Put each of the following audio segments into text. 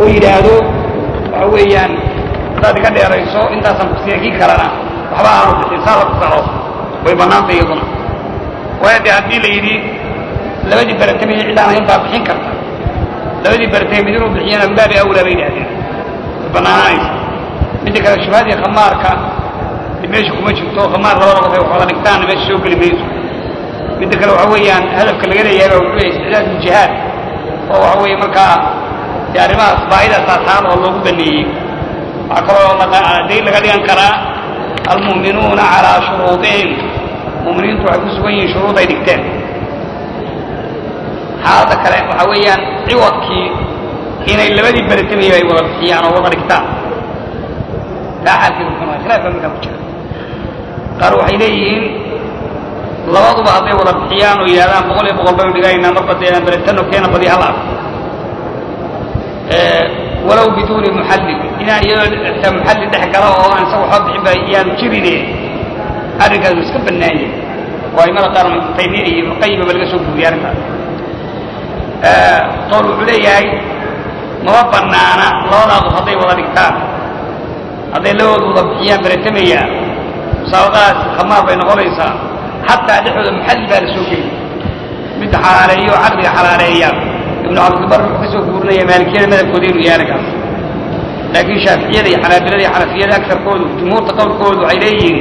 oo yidhaahdo waxa weeyaan hadaad iga dheerayso intaasaan kusiina kii kalena waxba aanu bixin saa la kusaro way bannaantay iyaduna waayo dee haddii la yidhi labadii baratamay cid aan ahayn baa bixin karta labadii baratay mid inuu bixiyana min baabi awlaa bay yidhahdeen way bannaanaanaysa midda kale shubhadii khamaarka meesha kuma jirto khamaar labada qof ay wax wada dhigtaanna meesha soo geli mayso midda kale waxa weeyaan hadafka laga leeyahay baa wuxuu yahay isticdaad ljihaad oo waxa weeye markaa dee arrimahaas baahidaas aasaan oo loogu baneeyey waxaa kaloo dayn laga dhigan karaa almu'minuuna calaa shuruudihim mu'miniintu waxay ku sugan yihiin shuruud ay dhigteen xaaladda kale waxa weeyaan ciwadkii inay labadii beratamaya ay wada bixiyaan oo wada dhigtaan taa xaalkeedu muxuu noqday khilaaf baa markaa ku jira qaar waxay leeyihiin labaduba hadday wada bixiyaan oo yidhahdaan boqol iyo boqol baynu dhigaynaa marba dee beretano keena badi hal arko walow biduuni muxallil inaan iyadoo xitaa muxallil dhex gala oo aan isaga waxba bixin ba iyaanu jirine arrinkaas uu iska bannaan yahay oo aimada qaar taymiya iyo ibnuqayima ba laga soo guuriyay arrintaas qowl wuxuu leeyahay mama bannaana labadaa qof hadday wada dhigtaan hadday labooda wada bixiyaan beretamaya musaabaqadaas khamaar bay noqonaysaa xataa dhexdooda muxallil baa la soo geli midda xalaaleeyo oo caqdiga xalaaleeya ibnu cabdilbar wuxuu ka soo guurinaya maalikiyada madabkooda inuu yahay arrinkaas laakiin shaaficiyada iyo xanaabilada iyo xanafiyada agarkoodu jumhuurta qowlkoodu waxay leeyihiin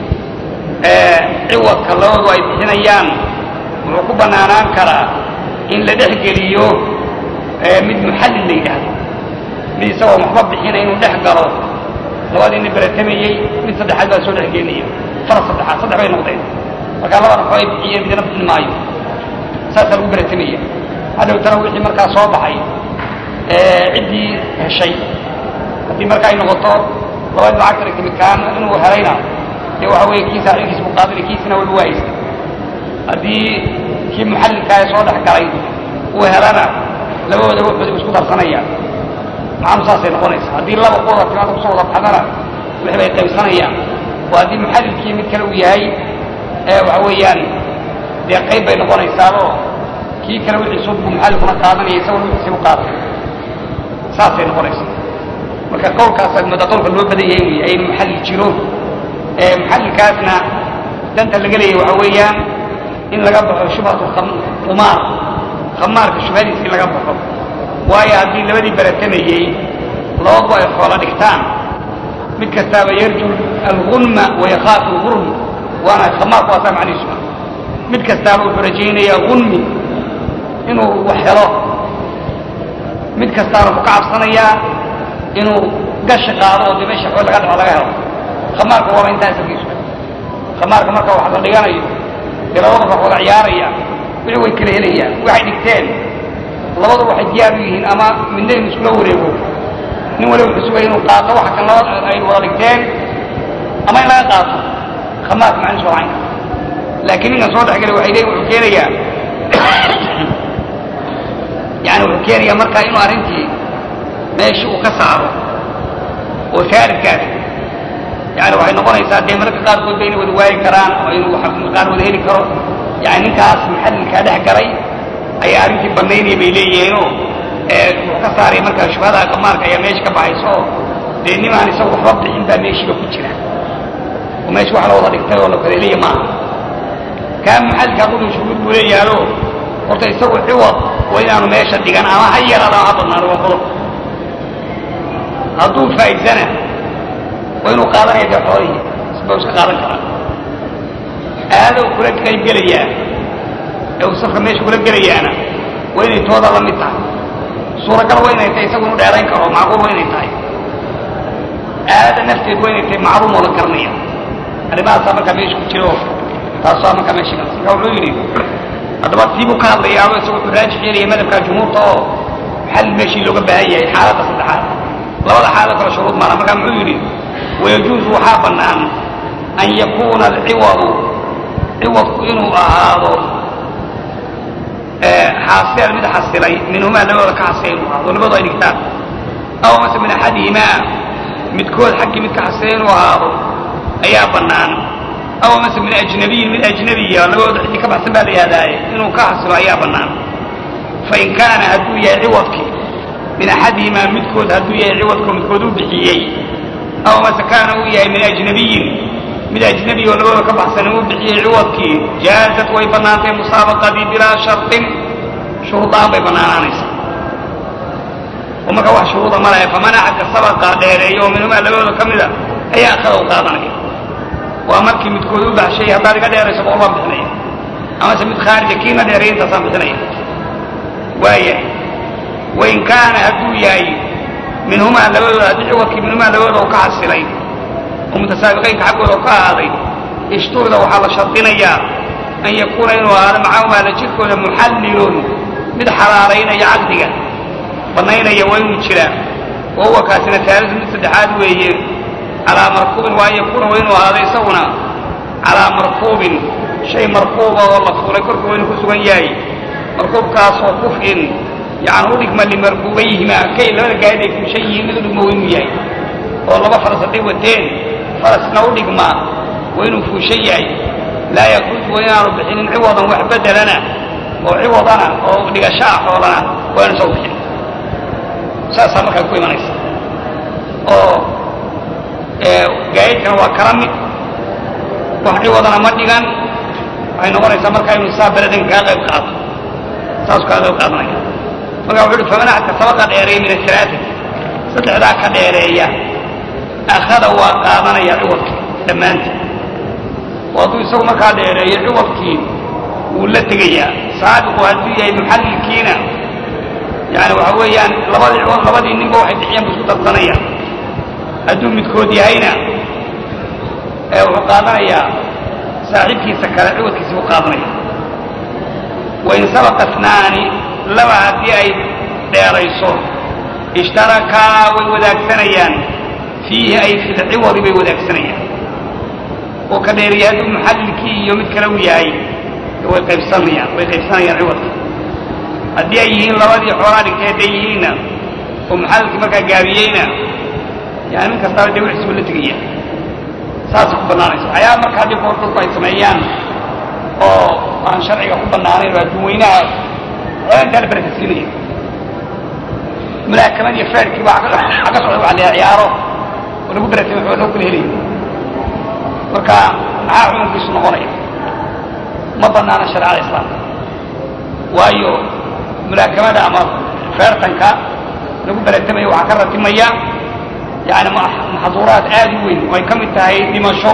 ciwadka labadu ay bixinayaan wuxuu ku bannaanaan karaa in la dhex geliyo mid muxallil la yidhaahdo mid isagoo waxba bixina inuu dhex galo labadii nin beratamayey mid saddexaad baa soo dhex geenaya faras saddexaad saddex bay noqdeen markaa labada waxba ay bixiyeen midna bixin maayo saasaa lagu beratamaya hadhowtana wixii markaa soo baxay ciddii heshay haddii marka ay noqoto labadii lacagta dhigta midkaan inuu helayna dee waxa weeye kii saaxiibkiis buu qaadinay kiisina wayba waayeysa haddii kii muxallilkaa ee soo dhex galay uu helana labadooda wuxuuda isku darsanayaan macanu saasay noqonaysa haddii laba ku wada timaada kusoo wada baxdana wixii bay qaybsanayaan oo haddii muxallilkii mid kale uu yahay ee waxa weeyaan dee qayb bay noqonaysaaboo kii kale wixiisu buu muxallilkuna qaadanaya isaguna wixiisi u qaatay saasay noqonaysaa marka qowlkaas mada qowlka loo badan yahay wey ay muxallil jiro muxallilkaasna danta laga leeyahy waxa weeyaan in laga baxo shubhatu khumaar khamaarka shubhadiisa in laga baxo waayo haddii labadii beratamayey labaduba ay xoolo dhigtaan mid kastaaba yarju algunma wayakhaafu lgurm waana khamaarku waasaa macnihiisu mid kastaaba wuxuu rajaynayaa gunmi inuu wax helo mid kastaana ku ka cabsanayaa inuu gashi qaado oo dee meesha xool laga dhaco laga helo khamaarka waaba intaa asalkiisu khamaarka marka wax la dhiganayo dee labada wax wada ciyaaraya wixii way kala helayaan waxay dhigteen labadu waxay diyaar u yihiin ama midna inu iskula wareego nin waliba wuxuu sugaya inuu qaato waxa kan laba ay wada dhigteen ama in laga qaato khamaarka macnihiisu waa caynka laakiin ninkan soo dhexgelay waxay leeyihin wuxuu keenayaa yani wuxuu keenayaa markaa inuu arrintii meesha uu ka saaro oo saaridkaas yani waxay noqonaysaa dee mararka qaarkood ba inay wada waayi karaan oo inuu qaar wada heli karo yani ninkaas muxallilkaa dhex galay ayaa arrintii banaynaya bay leeyihiinoo wuxuu ka saaray markaa shubhada qamaarka ayaa meesha ka baxayso oo dee nimaan isagu waxba bixin baa meeshiiba ku jira oo meesha wax la wada dhigtay oo la kaleelaya maaha kaa muxallilkaa qudun shuhuud buu leeyahayo horta isagu ciwad waa inaanu meesha dhigan ama ha yaraada ha badnaado waa qodob hadduu faa'idsana waa inuu qaadanaya dee xoolihii isba iska qaadan karaa aado kula qayb gelayaa ee uu safka meesha kula gelayaana waa inay tooda la mid tahay suuragal waa inay tahay isagu inu dheerayn karo macquul waa inay tahay aada nafteed waa inay tahay macluum oo la garanaya arrimahaasaa markaa meesha ku jiro taasaa markaa meesha marka wuxuu yidhi haddaba tiibuu ka hadlayaaba isagu wuxuu raajix yeelaya madhabka jumhuurta oo xal meeshii looga baahan yahay xaaladda saddexaad labada xaalad kale shuruud maana markaa muxuu yidhi wayajuuzu waxaa bannaan an yakuuna alciwadu ciwadku inuu ahaado xaasilan mid xasilay minhumaa labadooda ka xasilay inuu ahaado labadu ay dhigtaan aw mase min axadihimaa midkood xaggii mid ka xasilay inuu ahaado ayaa bannaan aw mase min ajnabiyin mid ajnabiya labadooda cidii ka baxsan baa la yidhahdaaye inuu ka xasilo ayaa bannaan fain kaana hadduu yahay ciwadkii min axadihimaa midkood hadduu yahay ciwadkoo midkood u bixiyey aw mase kaana uu yahay min ajnabiyin mid ajnabi oo labada ka baxsan uu bixiyey ciwadkii jaazat way bannaantay musaabaqadii bilaa sharطin shuruudaan bay bannaanaanaysaa oo marka wax shuruuda ma lahe faman axadka sabaqa dheereeyo oo minhumaa labadooda ka mida ayaa akhada u qaadanaya waa markii midkood u baxshay haddaad iga dheerayso boqol baan bixinaya amase mid khaarija kiina dheereeya intaasaan bixinaya waaya wain kaana hadduu yahay minhumaa labadooda haddii ciwadkii minhumaa labadooda u ka xasilay oo mutasaabiqaynka xaggooda u ka ahaaday ishturida waxaa la shardinayaa an yakuuna inuu ahaado macahumaa la jirkooda muxallilun mid xalaalaynaya caqdiga bannaynaya waa inuu jiraa wa huwa kaasina taalisu mid saddexaad weeye calaa markuubin waa an yakuuna waa inuu ahaado isaguna calaa markuubin shay markuuba oo la fuulay korka waa inuu ku sugan yahay markuubkaasoo kuf'in yani udhigma limarkuubayhima kay labada gaadid ay fuushan yihiin mid udhigma waa inuu yahay oo laba faras hadday wateen farasna udhigma waa inuu fuushan yahay laa yakruju waa inaanu bixinin ciwadan wax bedelana oo ciwadana oo dhigasho ah xoolana waa inu soo bixin saasaa markaa ku imanaysa oo gaayidkana waa kala mid wax ciwadana ma dhigan waxay noqonaysaa markaa inuu saa beledan kaa qayb qaato saasuu kaa qayb qaadanaya marka wuxu uhi faman axadka sabaqa dheereeya min asalaatati saddexdaa ka dheereeya akhada waa qaadanaya ciwadkii dhammaantii oo hadduu isagu markaa dheereeyo ciwadkii wuu la tegayaa saabiqu hadduu yahay muxallilkiina yani waxa weeyaan labadii ciwad labadii ninba waxay bixiyeen bu isku darsanayaan hadduu midkood yahayna wuxuu qaadanayaa saaxiibkiisa kale ciwadkiisi buu qaadanaya wain sabaqa snaani laba haddii ay dheerayso ishtarakaa way wadaagsanayaan fiihi ay fi lciwadi bay wadaagsanayaan oo ka dheeriya hadduu muxallilkii iyo mid kale u yahay way qaybsanayaan way qaybsanayaan ciwadka haddii ay yihiin labadii xoolaa dhigtay hadday yihiinna oo muxallilkii markaa gaabiyeyna yani mid kastaaba dee wixiisuba la tegaya saasay ku bannaanaysa waxyaaba marka haddii koor dadku ay sameeyaan oo aan sharciga ku bannaanayn oo adduun weynaha xoolaa intaa la barakasiinaya mulaakamad iyo feerkii baa ka socda waa la ciyaaro oo lagu baratamay xoolo loo kala helaya marka maxaa xukunkiisu noqonaya ma banaana shareecada islaamka waayo mulaakamada ama feertanka lagu baratamayo waxaa ka ratimaya yani maxduuraad aad u weyn oo ay ka mid tahay dhimasho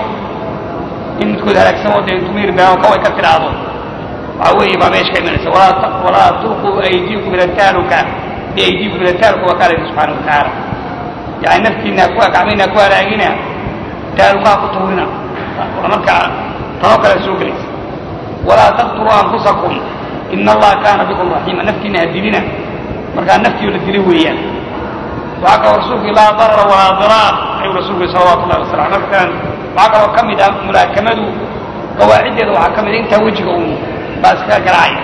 in midkood halaagsamo dee intumir beao kaway ka tidhaahdo waxaa weeye baa meesha ka imanaysa walaa tulquu aydiikum ila taaluka biaydiikum ila taaluka waa kaala subxaana watacaala yani naftiina ku gacmayna ku halaagina taalukaa ku tuurina markaa tanoo kale soo gelaysa walaa taqtuluu anfusakum ina allaha kaana bikum raxiima naftiina hadilina markaa naftiio la dila weeyaan waxaa kaloo rasuulku laa darara walaa diraar ayuu rasuulku salawatu llahi wasalam markaan waxaa kaloo ka mid ah mulaakamadu qawaaciddeeda waxaa ka mid a intaa wejiga uun baa iskaga garaacaya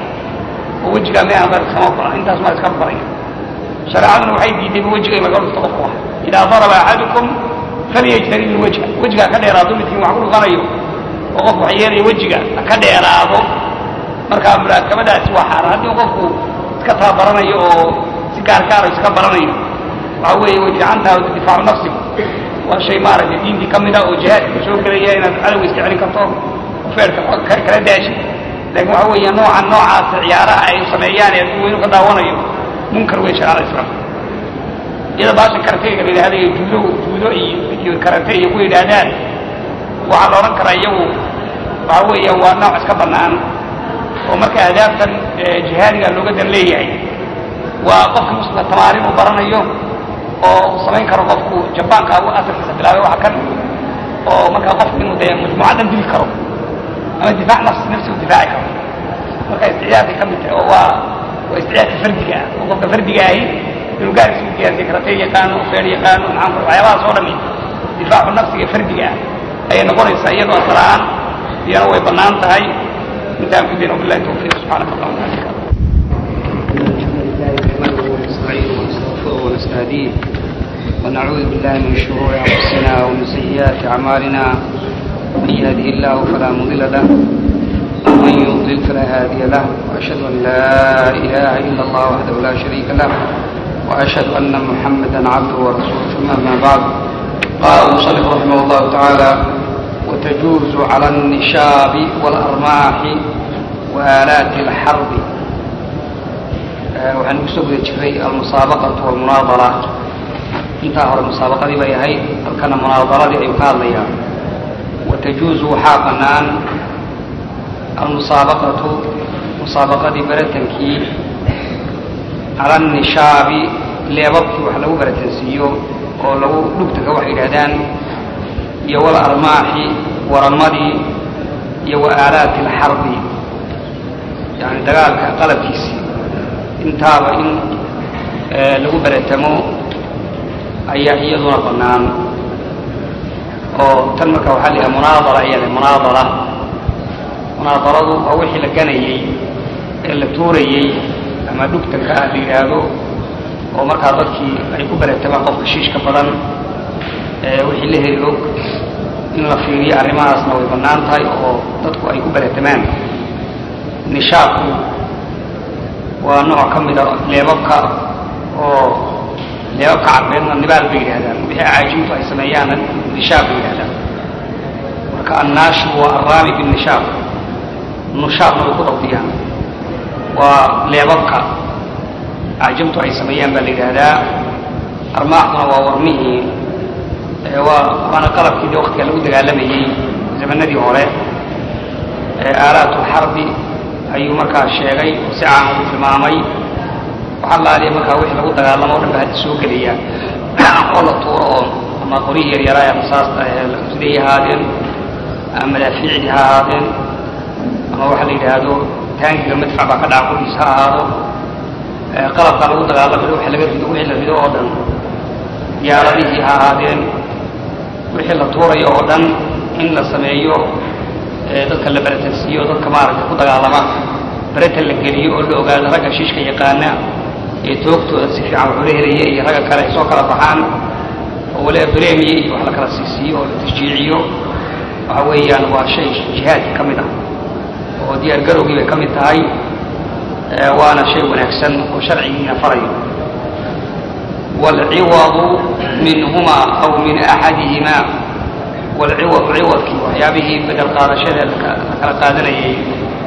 oo wejigaa meehan baa iskama bara intaas maa iska baraya shareecaduna waxay diidayba wejiga in laga dhufto qofku ah idaa daraba axadukum falyajtanib ilwajha wejigaa ka dheeraado midkiin wax ku dhufanayo oo qof wax yeelaya wejiga ka dheeraado markaa mulaakamadaasi waa xaaraan haddii qofku iska tababaranayo oo si gaargaaro iska baranayo waxa weeye way fiican tahay difaacu nafsiga waa shay maaragtay diintii ka mid a oo jihaadka soo gelaya inaad cadowga iska celin karto feerka kala daashi laakiin waxa weeye noocan noocaasa ciyaaraha ay sameeyaan ee aduu weynu ka daawanayo munkar wey shareecada islaamka iyada baashan karateyga la yidhahda iyo juudo juudo iyo iyo karate iyo ku yidhaahdaan waxaa la odhan karaa iyagu waxa weeya waa nooc iska bannaan oo marka ahdaaftan jihaadiga looga dan leeyahay waa qofka muslimka tamaarin uu baranayo oo uu samayn karo qofku jabaanka u asalkiisa bilaabay waxa kan oo markaa qofku inuu dee majmuucaddan dili karo ama difaac nafsi nafsi u difaaci karo marka isticyaadkay ka mid tahay oo waa waa isticyaadka fardiga ah oo qofka fardiga ahi inuu gaarkiisa u diyaarsiya karatay yaqaano feer yaqaano maxaan ku waxyaabahaas oo dhami difaacu nafsiga fardiga ah ayay noqonaysaa iyadoo asal ahaan iyana way bannaan tahay intaan ku dayno billahi tawfiiq subxaanaka allahuma wabixamdika ونستعينه ونستغفره ونستهديه ونعوذ بالله من شرور انفسنا ومن سيئات اعمالنا من يهده الله فلا مضل له ومن يضلل فلا هادي له واشهد ان لا اله الا الله وحده لا شريك له وأشهد أن محمدا عبده ورسوله ثم أما بعد قال المصنف رحمه الله تعالى وتجوز على النشاب والأرماح وآلات الحرب waxaan ku soo guda jiray almusaabaqatu walmunaadara intaa hore musaabaqadii bay ahayd halkana munaadaradii ayuu ka hadlayaa watajuuzu waxaa bannaan almusaabaqatu musaabaqadii baratankii cala annishaabi leebabkii wax lagu baratansiiyo oo lagu dhugtaga waxay yidhahdaan iyo wal armaaxi waramadii iyo wa aalaati alxarbi yani dagaalka qalabkiisii intaaba in lagu baratamo ayaa iyaduna bannaan oo tan marka waxaa la yidhaha munaadara ayaa la munaadara munaadaradu waa wixii la ganayey ee la tuurayey ama dhugtanka ah la yidhaahdo oo markaa dadkii ay ku baratamaan qofka shiishka badan wixii la heli og in la fiiriyo arrimahaasna way bannaan tahay oo dadku ay ku baratamaan nishaabku waa nooc ka mida leebabka oo leebabka carbeedna nibaal bay yidhahdaan wixii acaajintu ay sameeyaanna nishaab bay yidhahdaan marka annaashu waa arraami binnishaab nushaabna way ku dabdiyaan waa leebabka acjamtu ay sameeyaan baa la yidhaahdaa armaaxduna waa warmihii waa waana qalabkii de waktiga lagu dagaalamayey zamanadii hore aalaatu lxarbi ayuu markaa sheegay si caan ugu tilmaamay waxaa laaliya markaa wixii lagu dagaalamo o dhan ba hadda soo gelaya oo la tuuro oo ama qorihii yaryaraa ee rasaasta siday ahaadeen ama madaafiicdii ha ahaadeen ama waxa la yidhaahdo taangiga madfac baa ka dhaca qoriis ha ahaado qalabkaa lagu dagaalamayo wixii laga rido wixii la rido oo dhan diyaaradihii ha ahaadeen wixii la tuurayo oo dhan in la sameeyo dadka la baratansiiyo dadka maaragtay ku dagaalama baratan la geliyo oo la ogaado ragga shiishka yaqaana ee toogtooda si fiican waxula helaya iyo ragga kale ay soo kala baxaan oo waliba bremiye iyo wax la kala siisiiyo oo la tashjiiciyo waxa weeyaan waa shay jihaadka ka mid ah oo diyaar garowgii bay ka mid tahay waana shay wanaagsan oo sharcigiina farayo waalciwadu minhuma aw min axadihima waalciwadu ciwadkii waxyaabihii bedel qaadashada la kala qaadanayay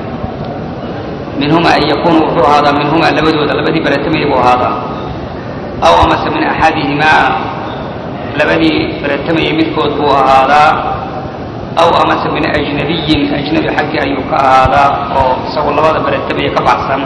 minhuma an yakuunu wuxuu ahaadaa minhuma labadooda labadii baratamaya buu ahaadaa aw amase min axadihimaa labadii baratamayay midkood buu ahaadaa aw amase min ajnabiyin ajnabi xaggii ayuu ka ahaadaa oo isagoo labada baratamaya ka baxsan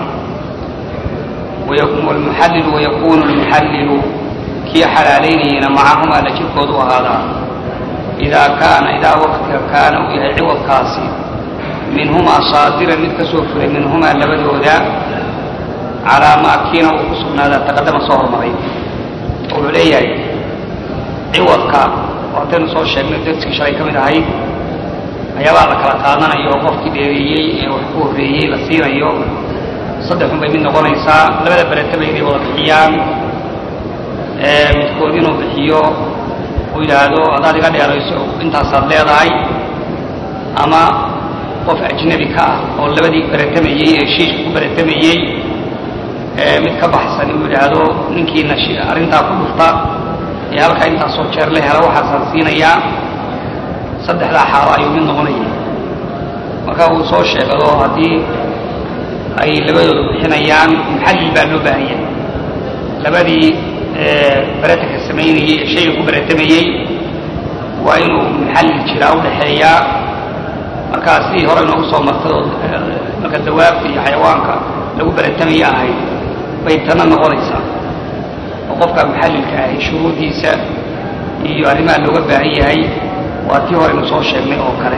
wlmuxallilu wayakunu lmuxallilu kii xalaalaynayana macahumaa la jirkoodu ahaadaa idaa kaana idaa waqtiga kaana uu yahay ciwadkaasi minhumaa saadiran mid ka soo furay minhumaa labadooda calaa maa kiina uu ku sugnaadaa taqadama soo hormaray oo wuxuu leeyahay ciwadka waataynu soo sheegnay darskii shalay ka mid ahayd ayaabaa la kala qaadanayo oo qofkii dheereeyey ee wax ku horreeyey la siinayo saddexun bay mid noqonaysaa labada beretaba inay wada bixiyaan midkood inuu bixiyo uu yidhaahdo haddaad iga dheerayso intaasaad leedahay ama qof ajnabi ka ah oo labadii beretamayey ee shiishka ku beretamayey mid ka baxsan inuu yidhaahdo ninkiina arrintaa ku dhufta ee halkaa intaasoo jeer la hela waxaasaan siinayaa saddexdaa xaalo ayuu mid noqonaya marka uu soo sheegado haddii ay labadooda bixinayaan muxallil baa loo baahan yahay labadii beratanka samaynayey ee shayga ku beratamayey waa inuu muxallil jiraa udhaxeeyaa markaa sidii hore inoogu soo martay oo marka dawaabta iyo xayawaanka lagu beratamaya ahayd bay tana noqonaysaa oo qofka muxallilka ahi shuruudiisa iyo arrimaha looga baahan yahay waa tii horeynu soo sheegnay oo kale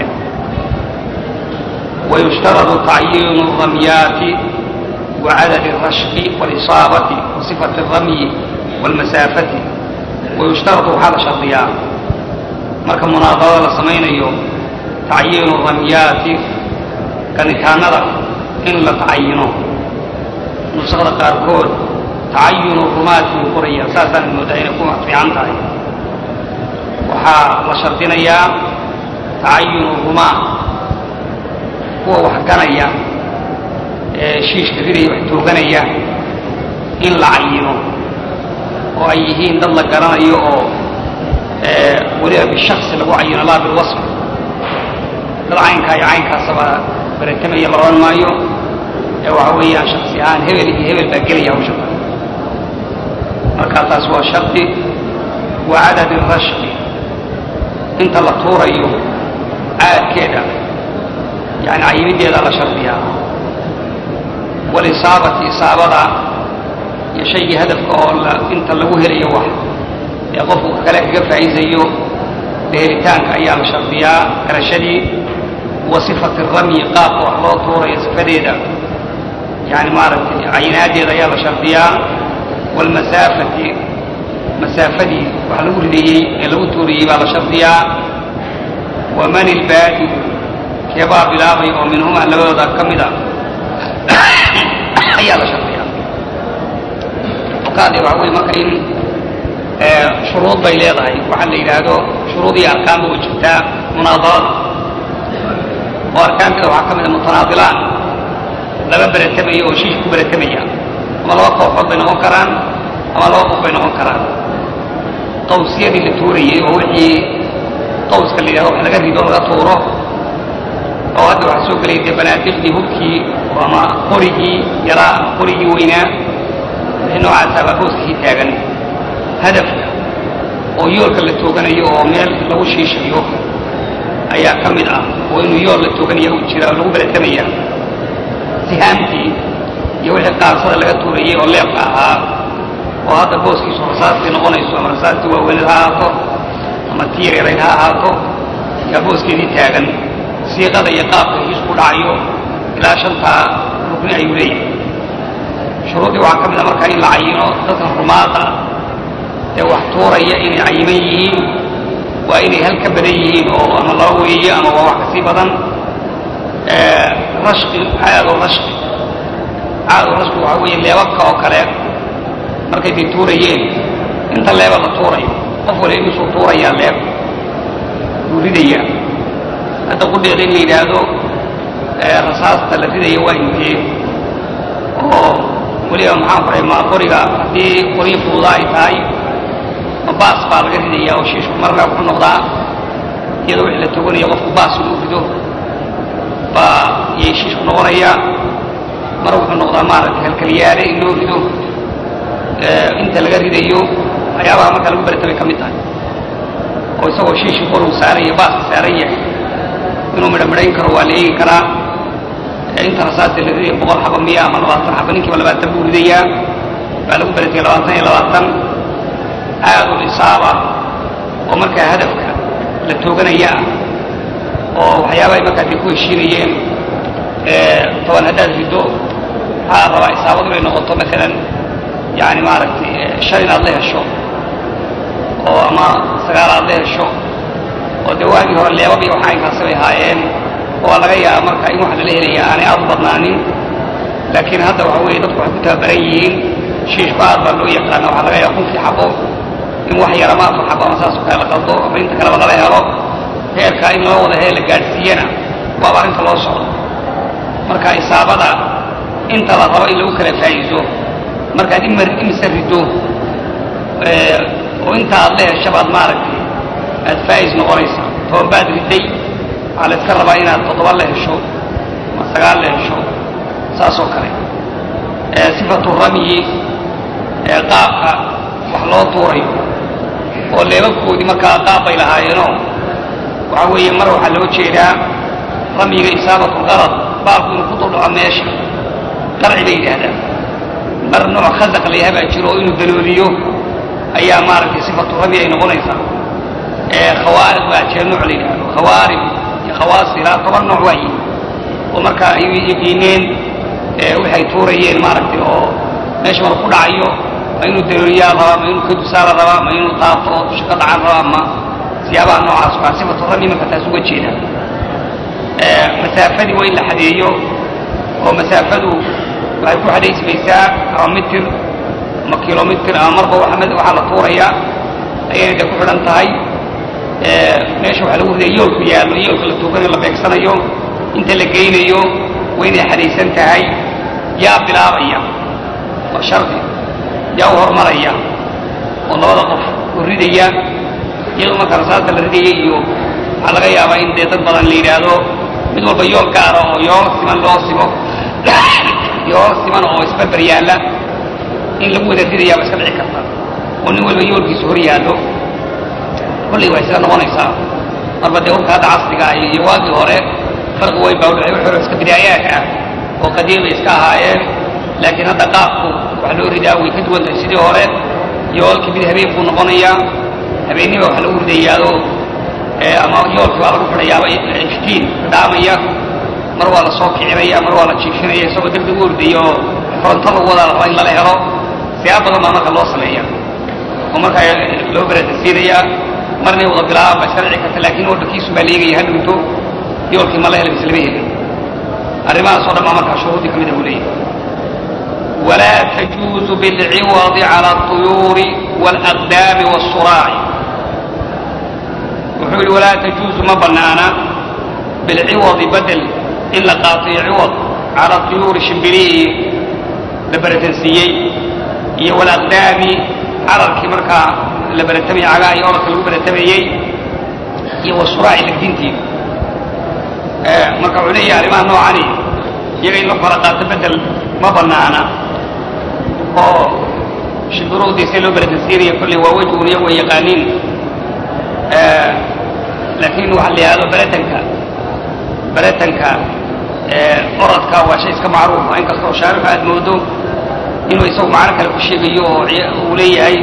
wayushtaradu tacyiinu ramyaati wacadad الrashqi wاlisaabati wasifati الramyi wاlmasaafati wayushtaradu waxaa la shardiyaa marka munaadarada la samaynayo tacyiinu ramyaati ganitaanada in la tacayino nusakda qaarkood tacayunu rumaati way qorayaan saasaan moodaa inay ku fiican tahay waxaa la shardinayaa tacayunu rumaa kuwa wax ganaya ee shiishka ridaya wax tooganaya in la cayino oo ay yihiin dad la garanayo oo weliba bishaksi lagu cayino laa bilwasf dad caynkaa iyo caynkaasaba baratamaya la odhan maayo ee waxa weeyaan shaksi ahaan hebel iyo hebel baa gelaya hawsha markaa taas waa shardi wa cadadi rashqi inta la tuurayo caadkeeda yani cayimideeda la shardiyaa walisaabati isaabada iyo shaygii hadafka oo inta lagu helayo wax ee qofku kale kaga faa'iidayo helitaanka ayaa la shardiyaa garashadii wa sifati ramyi qaabka wax loo tuurayo sifadeeda yani maaragtay cayinaadeeda ayaa la shardiyaa waalmasaafati masaafadii wax lagu ridayey ee lagu tuuriyey baa la shardiyaa waman ilbaadi keebaa bilaabay oo minhumaa labadooda ka mida ayaa la shardiyaa okaade waxa weye marka in shuruud bay leedahay waxaa la yidhaahdo shuruud iyo arkaanba way jirtaa munaadarada oo arkaanteeda waxaa ka mida mutanaadilaan laba beretamaya oo shiish ku beretamaya ama laba kooxood bay noqon karaan ama laba qof bay noqon karaan qawsiyadii la tuurayey oo wixii qawska la yidhahdo wax laga rido laga tuuro oo hadda waxaa soo gelaya dee banaadicdii hubkii ama qorigii yaraa ama qorigii weynaa wixii noocaasa baa booskii taagan hadafka oo yoolka la tooganayo oo meel lagu shiishayo ayaa ka mid ah oo inuu yool la tooganaya uu jira oo lagu beratamaya sihaamtii iyo wixii qaarsada laga tuurayey oo leebka ahaa oo hadda booskiisu rasaastii noqonayso ama rasaastii waaweyned ha ahaato ama tiir yarayd ha ahaato yaa booskeedii taagan siiqada iyo qaabka heshiisku dhacayo ilaa shantaa rukni ayuu leeyahay shuruuddii waxaa ka mid a markaa in la cayino dadka rumaada ee wax tuuraya inay cayiman yihiin waa inay hal ka badan yihiin oo ama laba weeye ama waa wax kasii badan rashqi caado rashqi caado rashqi waxaa weeye leebabka oo kale markay day tuurayeen inta leeba la tuurayo qof waliba imisuu tuurayaa leeb wuu ridayaa hadda qudheeda in la yidhaahdo rasaasta la ridaya waa intee oo weliba maxaan faray ma qoriga haddii qoryo fuuda ay tahay ma baas baa laga ridaya oo shiishku markaa wuxuu noqdaa iyadoo wixii la toganaya qofku baas inuu rido baa yay shiishku noqonayaa mar wuxuu noqdaa maaragtay halkalyaale in loo rido inta laga ridayo waxyaabaha markaa lagu beratamay ka mid tahay oo isagoo shiishii kor uu saaran yahay baaska saaran yahay inuu midho midhayn karo waa la eegi karaa inta rasaasta la ridaya boqol xaba miya ama labaatan xaba ninkiiba labaatan buu ridayaa baa lagu berataya labaatan iyo labaatan aadul isaaba oo markaa hadafka la tooganaya ah oo waxyaabahay markaa day ku heshiinayeen toban haddaad riddo waxaa la rabaa isaabadu inay noqoto maalan yani maaragtay shan inaad la hesho oo ama sagaal aad la hesho oo dee waagii hore leebab iyo waxa aynkaasi bay ahaayeen oo laga yaaba marka in wax lala helaya aanay aad u badnaanin laakiin hadda waxa weeye dadku waxay ku tababaran yihiin shiishku aad baa loo yaqaana waxaa laga yaaba kunkii xabo in wax yar ama afar xabo ama saas oo kale la qaldo ama inta kaleba lala helo heerkaa in loo wada hee la gaadhsiiyana waaba arrinta loo socdo marka isaabada inta la rabo in lagu kala faa'iido markaad imar imise riddo oo inta aad la heshabaad maaragtay aad faa'is noqonaysaa toban baad ridday waxaa la iska rabaa inaad toddoba la hesho ama sagaal la hesho saas oo kale sifatu ramyi qaabka wax loo tuurayo oo leebabkoodii markaa qaab bay lahaayeenoo waxa weeye mar waxaa loo jeedaa ramyiga isaabatu lqarad baalku inuu ku duldhaco meesha qarci bay yidhaahdaan mar nooc khasaq la yahay baa jiro oo inuu dalooliyo ayaa maaragtay sifatu rami ay noqonaysaa khawaariq baa jira nooc la yidhahdo khawaarib iyo khawaasi ilaa toban nooc waayi oo markaa ay yaqiineen waxay tuurayeen maaragtay oo meesha mar ku dhacayo ma inuu dalooliyaa rabaa ma inuu ka dusaala rabaa ma inuu taabto oo dusha ka dhacan rabaa ma siyaabaha noocaas waa sifatu rami marka taas uga jeeda masaafadii waa in la xadeeyo oo masaafadu waxay ku xadaysmaysaa ama mitir ama kilomitr ama marba waxaa la tuurayaa ayayna de ku xidhan tahay meesha waxaa lagu ridaya yoolku yaallo yoolka la tuuganayo la beegsanayo inta la geynayo waa inay xadaysan tahay yaa bilaabaya waa shardi yaa u hormaraya ridaya iyadoo marka rasaasta la ridaya iyo waxaa laga yaabaa in dee dad badan la yidhaahdo mid walba yool gaara oo yool siman loo simo yool siman oo isbarbar yaalla in lagu wada ridayaaba iska dhici karta oo nin walba yoolkiisu hor yaallo kollay waa isla noqonaysaa marba dee hubka hadda casriga ah iyo waagii hore farqi weyn baa udhexay wixii hore iska bidaayaadka ah oo qadiimay iska ahaayeen laakiin hadda qaabku waxa loo ridaa way ka duwan tahay sidii hore yoolkii mid habeen buu noqonayaa habeenniba waxa lagu ridayaado ama yoolkii waa lagu xidhayaaba iftiin dhaamaya mar waa la soo kicinaya mar waa la jiifinaya isagoo degdeg u ordaya oo koronto lagu wadaa la rabaa in lala helo siyaab badan baa marka loo sameeya oo markaa loo beratasiinaya marnay wada bilaabaan ba iska dhici karta laakiin wadhankiisu baa leegaya ha dhinto yoolkii ma la hela mise lama helin arrimahaas oo dhan baa markaa shuruudii ka mida buu leeyahay ولا تجوز بالعوض على الطيور والأقدام والصراع وحول ولا تجوز ما بنانا بالعوض بدل إلا قاطع عوض على الطيور شمبريه لبرتنسيي هي والأقدام على الكمركة لبرتمي على يورك لبرتميي هي والصراع لكدينتي آه مركب علي علماء نوعاني يغي لفرقات بدل ما بنانا oo shibiruhdiisa loo beratasiinaya kolley waa wejgun iyagu ay yaqaaniin laakiin waxa la yidhahdo beratanka beratanka orodka waa shay iska macruuf ah inkastoo shaarixu aad moodo inuu isagu macno kale ku sheegayo oo uu leeyahay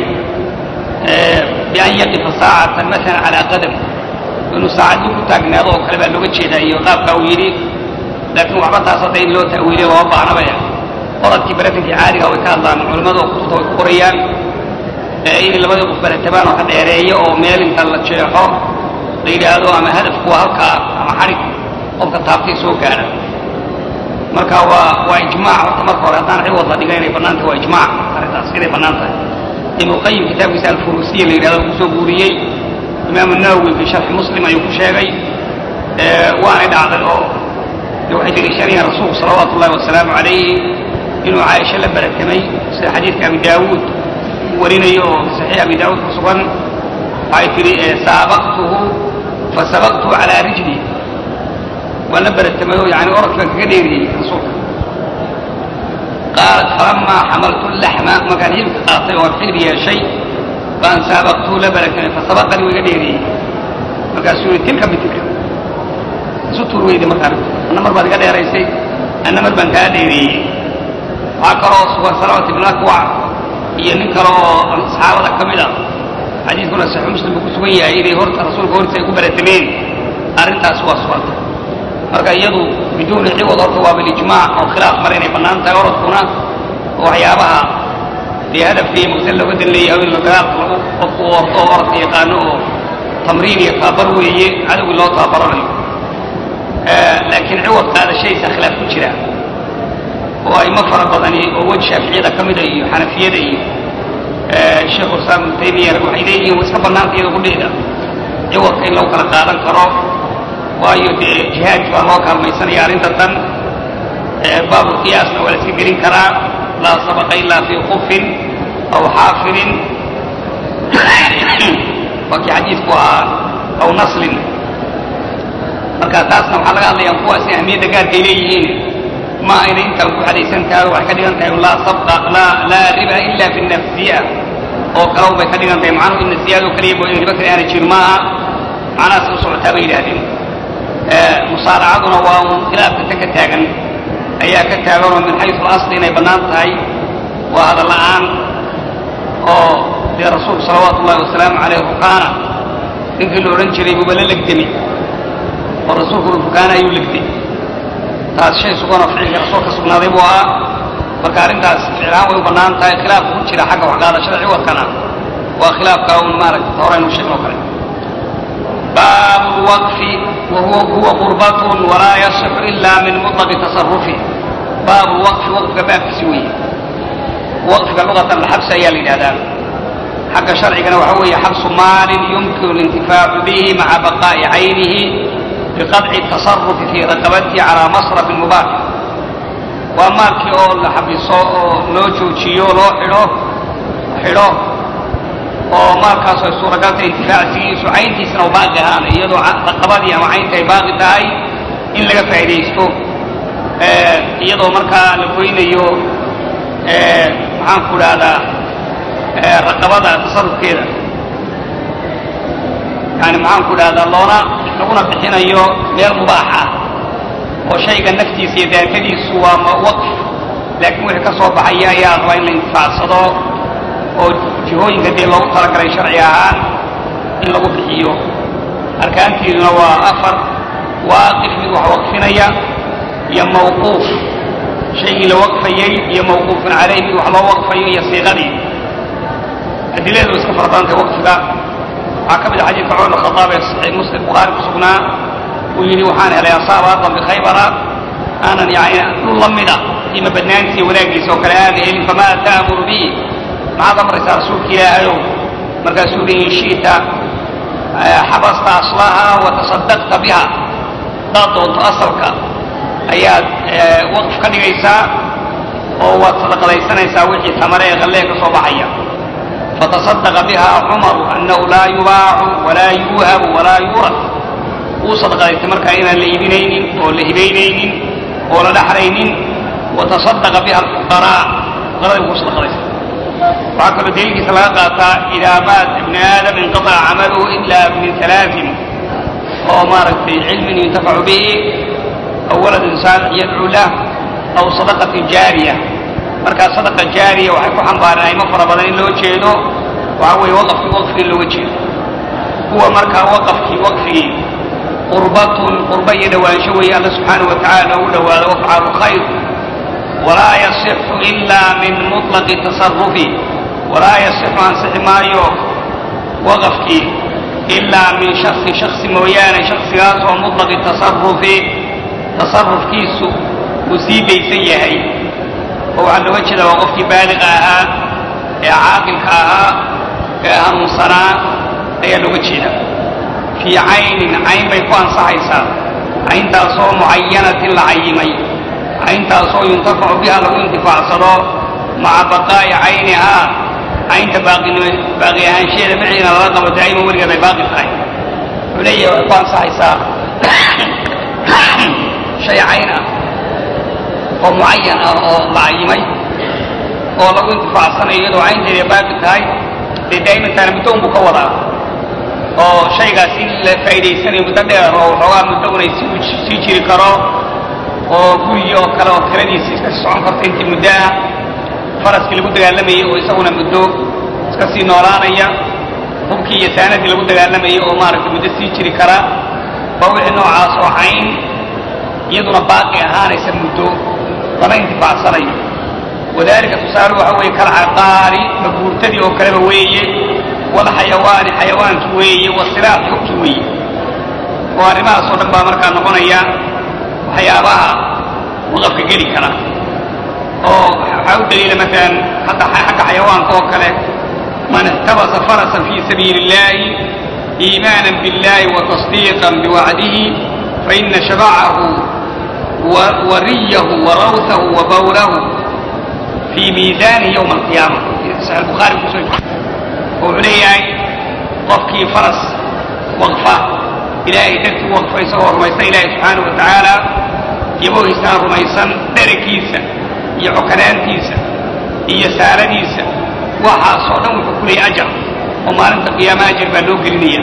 bian yaqifa saacatan maala calaa qadam inuu saacaddii ku taagnaado oo kale baa looga jeedaa iyo qaabkaa uu yidhi laakiin waxba taas hadda in loo ta'wiiliyo lama baahnabaya oradkii baratankii caadiga way ka hadlaan culimmadu kutubta way ku qorayaan inay labadii qof baratabaan oo ka dheereeyo oo meel inta la jeexo la yidhaahdo ama hadafku waa halkaa ama xadhig qofka taabtay soo gaadha marka waa waa ijmaac horta marka hore haddaan ciwad la dhiga inay bannaan tahay waa ijmaac arrintaas inay bannaan tahay ibnu qayim kitaabkiisa alfurusiya la yidhahdo kusoo guuriyey imaamu nawowi fi sharxi muslim ayuu ku sheegay waanay dhacday oo waxay deliishanayaan rasuulku salawaatu ullahi wasalaamu calayhi inuu caaisho la baratamay sida xadiidka abi daawuud uu warinayo oo saxiix abi daawuud ku sugan waxay tidhi saabaqtuhu fasabaqtuhu calaa rijli waan la baratamay oo yani orodkii baan kaga dheeriyey rasuulka qaalat falamaa xamaltu laxma markaan hilibka qaatay oo xilib yeeshay baan saabaqtuhu la baratamay fasabaqanii wuu iga dheeriyey markaasuu yidhi tilka bitilka isu tuur weyday markaan anna mar baad iga dheeraysay anna mar baan kaa dheereeyey waxaa kaloo sugan salamat ibn akwac iyo nin kale oo saxaabada ka mid a xadiidkuna saxiix muslim buu ku sugan yahay inay horta rasuulka hortiisa ay ku baratameen arrintaas waa suganta marka iyadu biduuni ciwad horta waa bilijmaac oo khilaaf mara inay bannaan tahay orodkuna oo waxyaabaha dee hadafka iyo maqsad looga dan leeyahay in dagaalka lagu qofku orto oo orodka yaqaano oo tamriin iyo tababar weeye cadowgii loo tababaranayo laakiin ciwad qaadashadiisa khilaaf ku jira oo aymo fara badani oo wej shaaficiyada ka mida iyo xanafiyada iyo sheekhu islaam ibnu taymiya waxay leeyihiin waa iska bannaanta iyada kudheeda ciwadka in lagu kala qaadan karo waayo dee jihaadki baa loo kaalmaysanaya arrinta tan baabulqiyaasna waa la iska gelin karaa laa sabaqa ilaa fii kufin aw xaafirin waa kii xadiidku ahaa aw naslin marka taasna waxaa laga hadlayaa kuwaasi ahmiyadda gaarkay leeyihiin ma ayna intaan ku xadaysan tahay waxay ka dhigan tahay laa sabqa laa laa riba ila fi nafsiya oo kale bay ka dhigan tahay macnuhu ina siyaadoo kaliya mooye riba kale aana jirin maaha macnahaas u socotaa bay yidhahdeen musaaracaduna waa un khilaafka ta ka taagan ayaa ka taagan oo min xaysu alasli inay bannaan tahay waa hadal la'aan oo dee rasuulku salawaatu ullahi wasalaamu caleyh rukaana ninkii la odhan jiray buuba la legdami oo rasuulku rukaana ayuu legday taas shay suganoo ficilka rasuul ka sugnaaday buu ahaa marka arrintaas ficlaan way u bannaan tahay khilaafka ku jira xagga waxqaadashada ciwadkana waa khilaafka un maaragta horeynu sheegno kale baabu lwaqfi wahuwa huwa qurbatun walaa yasixu ila min mutlaqi tasarufi baabu lwaqfi waqfka baabkiisi weeye waqfiga lugatan alxabsi ayaa la yidhahdaa xagga sharcigana waxa weeye xabsu maalin yumkinu lintifaacu bihi maca baqaa'i caynihi biqadci tasarufi fii raqabatihi calaa masrafin mubaax waa maalkii oo la xabiso oo loo joojiyo loo xidho xidho oo maalkaas ay suuragalta intifaacsigiisu cayntiisana u baaqi ahaan iyadoo raqabadii ama caynta ay baaqi tahay in laga faa'iidaysto iyadoo markaa la goynayo maxaan ku dhahdaa raqabada tasarufkeeda yani maxaan ku dhahdaa loona laguna bixinayo meel mubaax ah oo shayga naftiisa iyo daatadiisu waa waqf laakiin wixii ka soo baxaya ayaa rabaa in la intifaacsado oo jihooyinka dee loogu talagalay sharci ahaan in lagu bixiyo arkaantiiduna waa afar waaqif mid wax waqfinaya iyo mawquuf shaygii la waqfayey iyo mawquufun calayh mid wax loo waqfayo iyo siiqadii adiladeedu iska fara badantay waqfiga waxaa ka mid a xadiidka cumar bin khadaab ee saxiix muslim bukhaari ku sugnaa uu yidhi waxaan helay asaaba ardan bikhaybara aanan yani dhul la mida qiimo badnaantiisa wanaaggiisa oo kale aana helin famaa ta'muru bihi maxaad amraysaa rasuulka ilaahayow markaasuu yihi in shi'ta xabasta aslaha wa tasadaqta biha hadaad doonto asalka ayaad waqf ka dhigaysaa oo waad sadaqadaysanaysaa wixii tamare ee qallee ka soo baxaya fatasadaqa biha cumaru annahu laa yubaacu walaa yuuhabu walaa yuurad wuu sadaqadaystay markaa inaan la iibinaynin oo la hibaynaynin oo la dhaxlaynin watasadaqa biha alfuqaraa fuqaradii wuu sadaqadaystay waxaa kaloo daliilkiisa laga qaataa idaa maata ibni aadam inqataca camaluhu ila min alaain oo maaragtay cilmin yuntafacu bihi aw waladin saalix yadcuu lah aw sadaqatin jaariya markaa sadaqa jaariya waxay ku xambaareen aymo fara badan in loo jeedo waxa weeye waqafkii waqfigii looga jeedo kuwa markaa waqafkii waqfigii qurbatun qurba iyo dhowaansho weeye alla subxaanahu wa tacala loogu dhowaado wafcalu khayr walaa yasixu ila min muطlaqi tasarufi walaa yasixu ansixi maayo waqafkii ilaa min shaksi shaksi mooyaane shaksigaas oo muطlaqi tasarufi tasarufkiisu uu sii daysan yahay oo waxaa looga jeeda waa qofkii baaliqa ahaa ee caaqilka ahaa ee hanuunsanaa ayaa looga jeeda fii caynin cayn bay ku ansaxaysaa cayntaasoo mucayanatin la cayimay cayntaasoo yuntafacu biha lagu intifaacsado maca baqaa'i caynihaa caynta baaqi ahaansheeda maciina lala qabo daa'ima weligeed ay baaqi tahay wuxuu leeyahay waxay ku ansaxaysaa shay cayn ah oo mucayan ah oo la cayimay oo lagu intifaacsanayo iyadoo caynteeda baaqi tahay dee daa'imantaana muddo unbuu ka wadaa oo shaygaas in la faa'idaysanayo muddo dheer oo waxoogaa muddo unay sii jiri karo oo gurigii oo kale oo tiradiisi iska sii socon karta intii muddo ah faraskii lagu dagaalamayey oo isaguna muddo iska sii noolaanaya hubkii iyo saanadii lagu dagaalamayey oo maaragtay muddo sii jiri kara waa wixii noocaas oo cayn iyaduna baaqi ahaanaysa muddo lama intifaacsanayo wadalika tusaale waxa weeye kalcaqaari maguurtadii oo kaleba weeye walxayawaani xayawaankii weeye wasiraaci hubkii weeye oo arrimahaas oo dhan baa markaa noqonaya waxyaabaha waqafka geli kara oo waxaa u daliila maalan hadda xagga xayawaanka oo kale man ihtabasa farasan fi sabiili illahi iimaanan billahi wa tasdiiqan biwacdihi faina shabacahu wariyahu warawtahu wa bawlahu fi miisaanihi yowma alqiyaama saxiix bukhaari kusoo jira oo wuxuu leeyahay qofkii faras waqfa ilaahay dartii u waqfa isagoo rumaysan ilaahay subxaanahu wa tacaala yabohiisana rumaysan dheragiisa iyo cokanaantiisa iyo saaradiisa waxaasoo dhan wuxuu ku leeyahy ajar oo maalinta qiyaama ajar baa loo gelinaya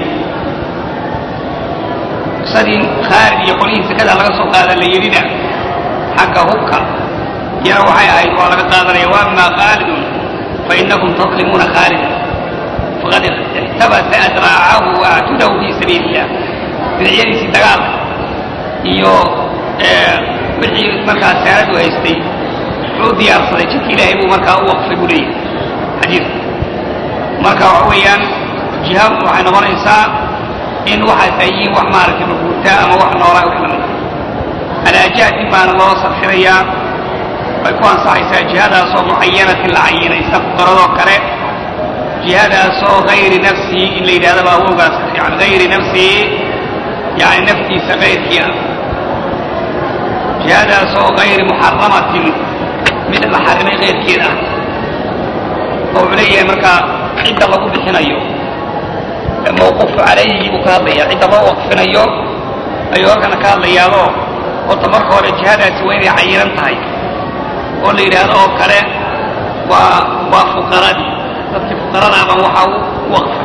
qisadii khaalid iyo qolihii sekada laga soo qaada la yidhina xagga hubka iyana waxay ahayd waa laga qaadanaya waama khaalidun fainakum tadlimuuna khaalida faqad ixtabasa adraacahu waactudahu fi sabiili illah bidiciyadiisii dagaalka iyo wixii markaa saaradu haystay wuxuu u diyaarsaday jidka ilaahay buu markaa u waqfay buu leeyahay xadiidku marka waxa weeyaan jihaad waxay noqonaysaa in waxaas ay yihiin wax maaragtay maguurtaa ama wax noolaa wax lamid alaajaatin baana loo sarfirayaa way ku ansaxaysaa jihadaasoo mucayanatin la cayinaysa fuqaradoo kale jihadaasoo hayri nafsihi in la yidhahda baa awowgaas ka fiican hayri nafsihi yani naftiisa kayrkii ah jihadaasoo hayri muxaramatin mid la xarimay kayrkeed ah oo wuxuu leeyahay markaa cidda lagu bixinayo mawquufu calayhi buu ka hadlaya cidda loo waqfinayo ayuu halkana ka hadlayaadoo horta marka hore jihadaasi waa inay cayiran tahay oo la yidhaahdo oo kale waa waa fuqaradii dadkii fuqarada baan waxaa u waqfay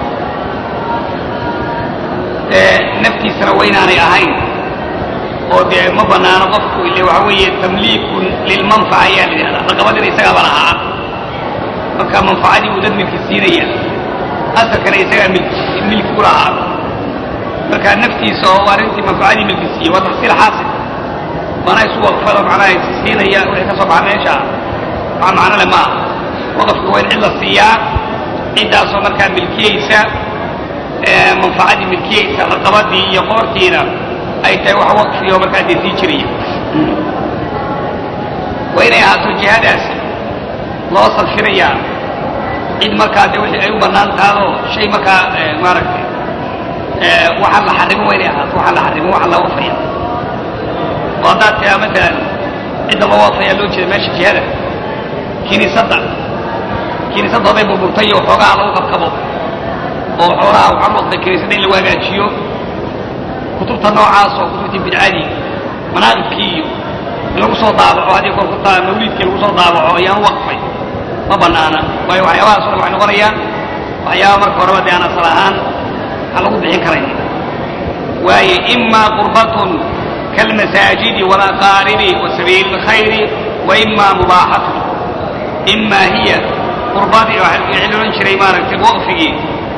naftiisana waa inaanay ahayn oo dee ma banaano qofku ile waxa weeye tamliikun lilmanfaca ayaa la yidhahdaa raqabadina isagaaba lahaa marka manfacadii buu dad milki siinaya asalkana isagaa milki milki u lahaa marka naftiisa oo arrintii manfacadii milki siiyey waa tafsiil xaasil mana isu waqfado macnaha is siinaya wixii ka soo baxa meesha waxa macno le maaha waqafka waa in cid la siiyaa ciddaasoo markaa milkiyeysa manfacadii milkiyeysa raqabadii iyo qoortiina ay tahay wax waqfiyo markaa dee sii jiraya waa inay ahaato jihadaasi loo salfinayaa cid markaa de wixii ay u bannaan tahadoo shay markaa maaragtay waxaan la xarimo waa inay ahaato waxaan la xarimo waxaan la waqfaya oo haddaad tiraa matalan cidda loo waqfaya loo jeeda meesha jihada kiniisadda kiniisadda hadday burburtay iyo waxoogaha lagu qabkabo oo xoolaha waxaan waqtay kiniisadda in lagu hagaajiyo kutubta noocaas oo kutubtii bidcadii manaaqibkii iyo in lagu soo daabaco haddii kor kutaa mawliidkii lagu soo daabaco ayaan waqfay ma banaana waayo waxyaabahaas o dhan waxay noqonayaan waxyaaba marka horeba dee aan asal ahaan aan lagu bixin karayn waaye imaa qurbatun kalmasaajidi walaqaaribi wa sabiili lkhayri wa imaa mubaaxatun imaa hiya qurbadii waxaa la odhan jiray maaragtay waqfigii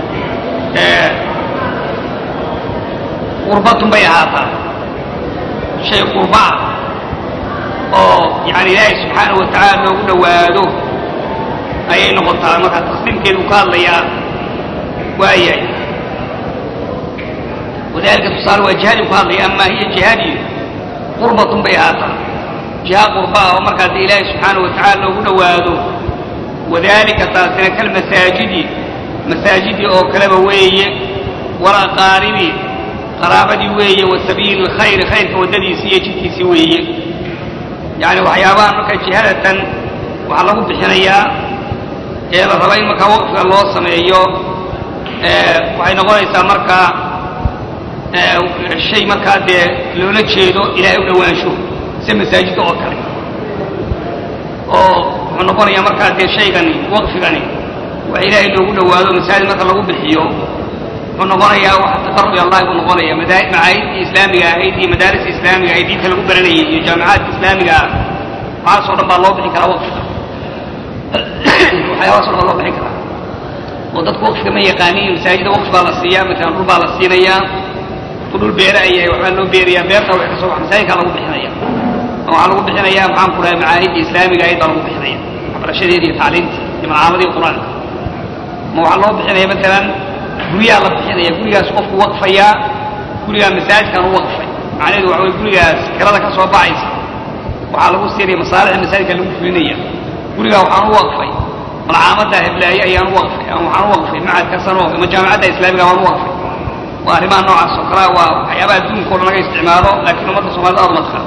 qurbatun bay ahaataa shay qurbaa oo yani ilaahay subxaanahu wa tacaala loogu dhowaado ayay noqotaa markaa taqsiimkeedu ka hadlayaa waayahay wadalika tusaale waa jihadii ku hadlaya amaa hiya jihadii qurbatun bay ahaataa jiha qurbaa oo markaa dee ilaahay subxaanahu wa tacaala loogu dhowaado wadalika taasina kalmasaajidi masaajidii oo kaleba weeye walaqaaribi qaraabadii weeye wa sabiili lkhayri khayrka waddadiisii iyo jidkiisii weeye yacni waxyaabahan marka jihadatan waxaa lagu bixinayaa ee la raba in markaa waqfiga loo sameeyo waxay noqonaysaa markaa shay markaa dee loola jeedo ilaahay u dhowaansho sida masaajidda oo kale oo wuxuu noqonayaa markaa dee shaygani waqfigani wax ilaahay loogu dhowaado masaajid marka lagu bixiyo wuxuu noqonayaa wax taqarub ilallahi buu noqonaya macaahidii islaamiga ahayd iyo madaaris islaamiga ahayd diinta lagu baranayay iyo jaamicaadka islaamiga ah waxaasoo dhan baa loo bixin karaa waqfiga waxyaabahaas o dhan baa loo bixin karaa oo dadku waqfiga ma yaqaaniin masaajida waqfi baa la siiyaa matalan dhul baa la siinayaa ku dhul beera ayahay waxbaa loo beerayaa beerta wax ka soo bax masaajidkaa lagu bixinaya waxaa lagu bixinayaa maxaan ku dhahay macaahidii islaamiga ahayd baa lagu bixinaya waxbarashadeedii iyo tacliimtii iyo malcaamadii qur-aanka ma waxaa loo bixinaya matalan guryaa la bixinaya gurigaas qofku waqfayaa gurigaa masaajidkan u waqfay macnaheedu waxa weye gurigaas kirada ka soo baxaysa waxaa lagu siinaya masaalixda masaajidka lagu fulinaya gurigaa waxaan u waqfay malcaamadda heblaaye ayaan u waqfay ama waxaan u waqfay macadka sano ama jaamacadda islaamiga waan u waqfay waa arrimaha noocaas oo kalea waa waxyaabaha adduunka o dhan laga isticmaalo laakiin ummadda soomaalida aad uma taqaano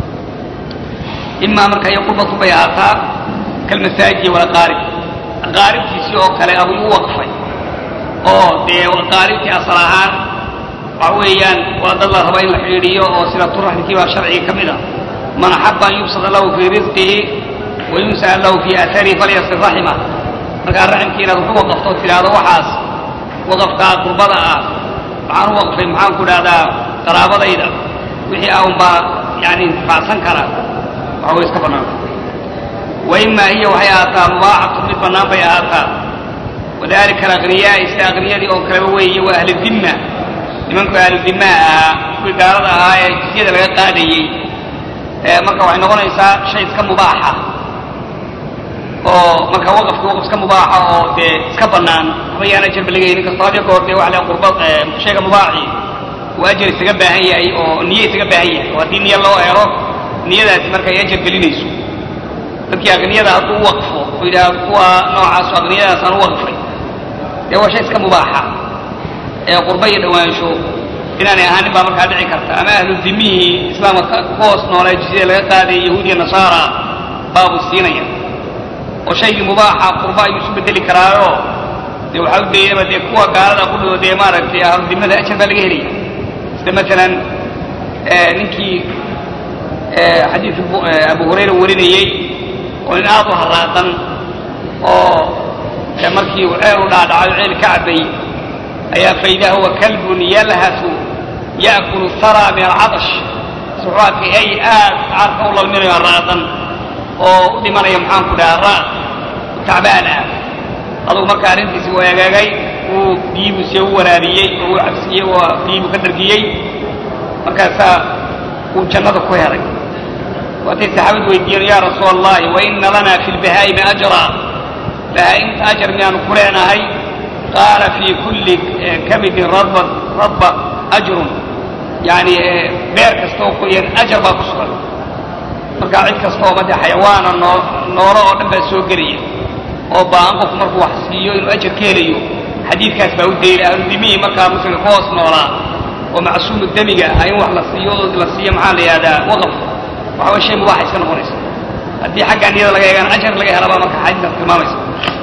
imaa marka iyo qurbatu bay ahaataa kalmasaajidi walaqaarib aqaaribtiisii oo kale abuu u waqfay oo dee aqaaribtii asal ahaan waxa weeyaan waa dad la raba in la xidhiidhiyo oo sida turaxmkii baa sharciga ka mid a man axaba an yubsada lahu fii risqihi wa yunsa'a lahu fii atharihi falyasir raxima markaa raximkii inaad wax u waqafto tidhaahdo waxaas waqafkaa qurbada ah waxaan u waqfay maxaan ku dhahdaa qaraabadayda wixii ah unbaa yani intifaacsan kara waxa way iska bannaanta wa imaa hiya waxay ahaataa mubaaxatu mid bannaan bay ahaataa wadalika alaqniyaai sida aqniyadii oo kaleba weeye waa ahlu dimma nimanku ahlu dimmaa ahaa kuwii gaalada ahaa ee jisyada laga qaadayey marka waxay noqonaysaa shay iska mubaaxa oo marka waqafki waqf iska mubaaxa oo dee iska bannaan haba yaan ajarba laga helin kastoo hadya goor dee waxa la qurba shayga mubaaxi uu ajar isaga baahan yahay oo niye isaga baahan yahay oo haddii niyo loo helo niyadaasi marka ay ajar gelinayso dadkii aqniyada hadduu u waqfo oo yidhaha kuwa noocaas oo aqniyadaasaan u waqfay dee waa shay iska mubaaxa ee qurba iyo dhowaansho inaanay ahaanin baa markaa dhici karta ama ahlu dimihii islaamka ku hoos noolaa jizyada laga qaadaya yahuud iyo nasaara baabuu siinaya oo shaygii mubaaxa qurba ayuu isu bedeli karaayo dee waxaa u daynaba dee kuwa gaalada ku dhoo dee maaragtay ahludimada ajar baa laga helaya sida masalan ninkii xadiid abu hurayra warinayey oo nin aad u haraaqan oo markii uu ceel u dhaadhacayo ceel ka cabay ayaa faidaa huwa kalbun yalhasu ya'kulu thara min alcadash wuxuu arkay ay aad caarka u lalminayo haraaqan oo u dhimanaya maxaanku dhaha ra tacbaan ah adugu marka arrintiisi waa agaagay uu biyibu see u waraariyey oo uu cabsiyey oo biyibu ka dhargiyey markaasaa uu jannada ku helay waatay saxaabadu weydiiyeen yaa rasuul allahi wa ina lana fi lbahaa'imi ajra bahaa'imta ajar miyaanu ku leenahay qaala fii kulli kabidin radba radba ajrun yani beer kastaoo qoyan ajar baa ku sugan marka cid kastaooba dee xayawaana noo noolo oo dhan baa soo gelaya oo baahan qofku markuu wax siiyo inuu ajar ka helayo xadiidkaas baa u dayla ahludimihii markaa muslimka ka hoos noolaa oo macsuumu demiga ah in wax la siiyo la siiyo maxaa la yidhahdaa waqaf waxa way shay mubaaxa iska noqonaysa haddii xagga niyada laga eegana ajar laga helabaa marka xadiidkaas tilmaamaysa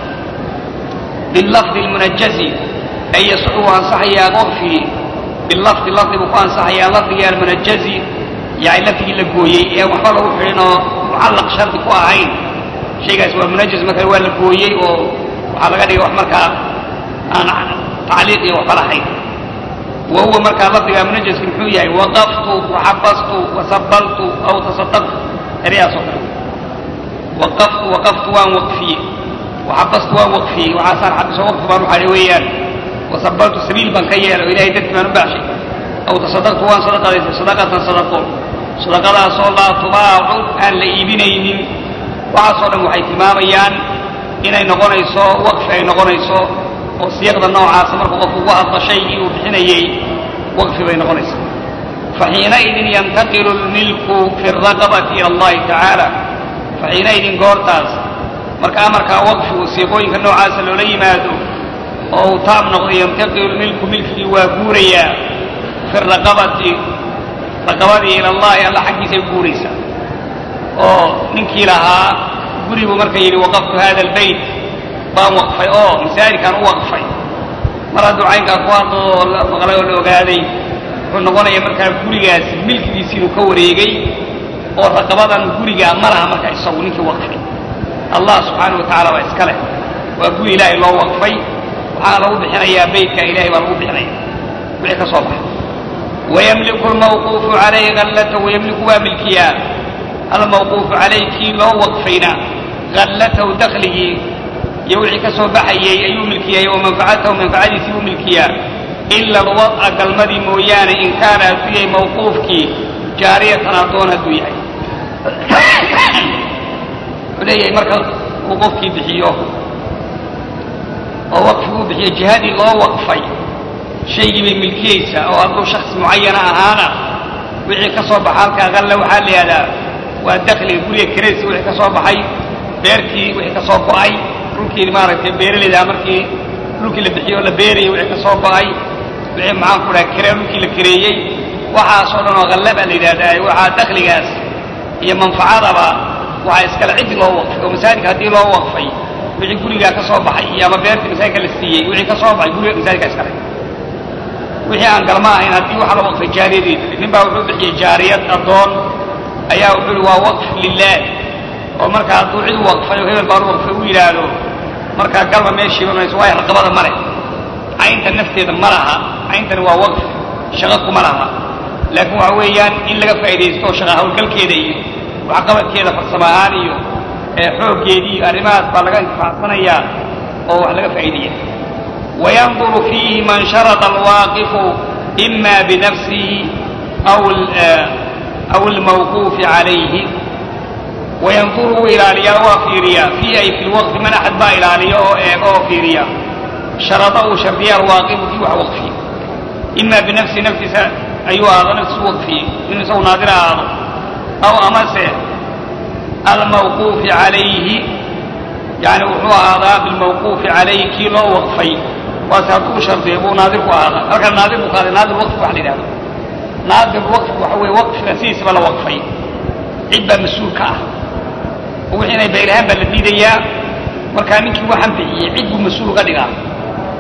bilafdi lmunajazi ay yasuxu uu ansaxayaa waqfii bilafdi lafdi buu ku ansaxayaa lafdigii almunajazi yani lafdigii la gooyey ee waxba lagu xidhin oo mucallaq shardi ku ahayn shaygaas waa munajaz marka waa la gooyey oo waxaa laga dhigay wax markaa aan tacliiq iyo waxba lahayn wa huwa markaa lafdigaa munajaski muxuu yahay waqaftu waxabastu wasabaltu aw tasadaqtu eryahaas oo kale waqaftu waqaftu waan waqfiyey waxabastu waan waqfiyey waxaasaan xabiso waqfi baan u xadhay weeyaan wasabaltu sabiil baan ka yeelay oo ilahay dartii baan u baaxshay aw tasadaqtu waan sadaqadaysay sadaqatan sadaqo sadaqadaasoo laa tubaacu aan la iibinaynin waxaasoo dhan waxay tilmaamayaan inay noqonayso waqfi ay noqonayso oo siyaqda noocaasa markuu qofku ugu hadlo shaygii uu bixinayey waqfi bay noqonaysaa faxiinaidin yantaqilu lmilku fi raqabati ila allahi tacaala faxiinaidin goortaas marka amarkaa waqfigu siiqooyinka noocaasa loola yimaado oo uu taab noqdo yantaqilu lmilku milkigii waa guurayaa fi raqabati raqabadii ila allahi alla xaggiisay guuraysaa oo ninkii lahaa guribuu marka yidhi waqaftu hada albayt baan waqfay oo masaajidkaan u waqfay mar hadduu caynkaa ku hadlo oo la maqlay oo la ogaaday wuxuu noqonaya markaa gurigaasi milkigiisi inuu ka wareegay oo raqabadan gurigaa ma laha marka isagu ninkii waqfay allah subxaana wa tacala waa iska leh waa guri ilaahay loo waqfay waxaana lagu bixinayaa beytka ilahay baa lagu bixinaya wixii ka soo baxa wayamliku lmawquufu calayhi hallatahu wayamliku waa milkiyaa almawquufu calayh kii loo waqfayna hallatahu dakligii iyo wixii ka soo baxayey ayuu milkiyay wa manfacatahu manfacadiisii u milkiyaa ila alwad'a galmadii mooyaane in kaana hadduu yahay mawquufkii jaariyatan addoon hadduu yahay wuxuu leeyahay marka uu qofkii bixiyo oo waqfi uu bixiyo jihadii loo waqfay shaygii bay milkiyeysaa oo hadduu shaksi mucayana ahaana wixii ka soo baxa halkaa halle waxaa la yidhahdaa waa dakliga guriga kiraysi wixii ka soo baxay beertii wixii ka soo go'ay dhulkii maaragtay beeralaydaa markii dhulkii la bixiyo la beerayay wixii ka soo go'ay wixii maxaan ku dhaha kiree dhulkii la kireeyey waxaasoo dhan oo halle baa la yidhahdaa waxaa dakligaas iyo manfacadaba waxaa iskale ciddi loo waqfay oo masaajidka haddii loo waqfay wixii gurigaa ka soo baxay iyo ama beertii masaajidka la siiyey wixii ka soo baxay guriga masaajidka iskale wixii aan galma ahayn haddii waxa la waqfay jaariyadeeda nin baa wuxuu bixiyey jaariyad addoon ayaa wuxuu yihi waa waqf lilah oo marka hadduu cid u waqfay oo hebel baan u waqfay u yidhaahdo markaa galma meeshiiba mayso waayo raqabada ma leh caynta nafteeda ma laha cayntani waa waqf shaqo kuma laha laakiin waxa weeyaan in laga faa'iidaysto shaqa hawlgalkeeda iyo waxqabadkeeda farsamo ahaan iyo xooggeedii iyo arrimahaas baa laga intifaacsanayaa oo wax laga faa'iidaya wayanduru fiihi man sharada alwaaqifu ima binafsihi aw aw almawquufi calayhi wayanduru wuu ilaaliyaa waa fiiriyaa fii ay fi lwaqfi man axad baa ilaaliya oo eega oo fiiriya sharada uu shardiya alwaaqifu kii wax waqfiye ima binafsihi naftiisa ayuu ahaado naftiisu waqfiye inuu isagu naadir ahaado aw amase almawquufi calayhi yani wuxuu ahaadaa bilmawquufi calayhi kii loo waqfay waase hadduu shardiyo buu naadir ku ahaadaa halkan naadir buu kaaday naadir waqfi wax la yidhahdo naadir waqfi waxa weeye waqfiga sidiisaba la waqfay cid baa mas-uul ka ah oo wixii inay baylahaan baa la diidayaa markaa ninkii waxaan bixiyey cid buu mas-uul uga dhigaa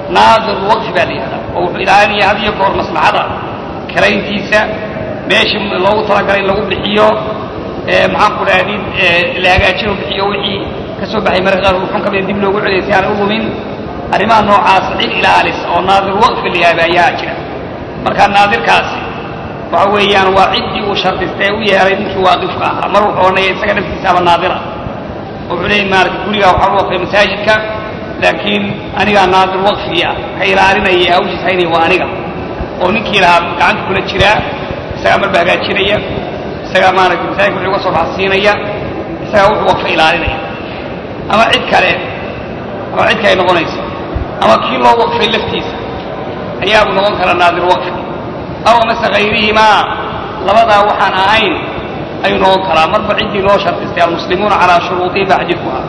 naadir waqfi baa la yihahdaa oo wuxuu ilaalinaya had iyo goor maslaxada karayntiisa meeshii loogu talagalay in lagu bixiyo maxaan ku dhahdid la hagaajino bixiyo wixii ka soo baxay marka qaar wuxun kamida dib loogu celiyay si aan u lumin arrimaha noocaas cid ilaalis oo naadir waqfi la yihahda ayaa jira marka naadirkaasi waxa weeyaan waa ciddii uu shardistay u yeelay ninkii waaqifka ahaa mar wuxuu odhanaya isaga naftiisaaba naadira wuxuu leeyay maarata gurigaa waxaa u waqfay masaajidka laakiin anigaa naadir waqfigii ah ka ilaalinaya hawshiis haynaya waa aniga oo ninkii lahaa gacanta kula jiraa isagaa marba hagaajinaya isagaa maaragtay masaajidka wuxuu uga soo baxsiinaya isagaa wuxuu waqfa ilaalinaya ama cid kale ama cid kale noqonaysa ama kii loo waqfay laftiisa ayaabu noqon kara naadir waqfi aw amase hayrihimaa labadaa waxaan ahayn ayuu noqon karaa marba ciddii loo shardistay almuslimuuna calaa shuruudihi baa xadiidku ah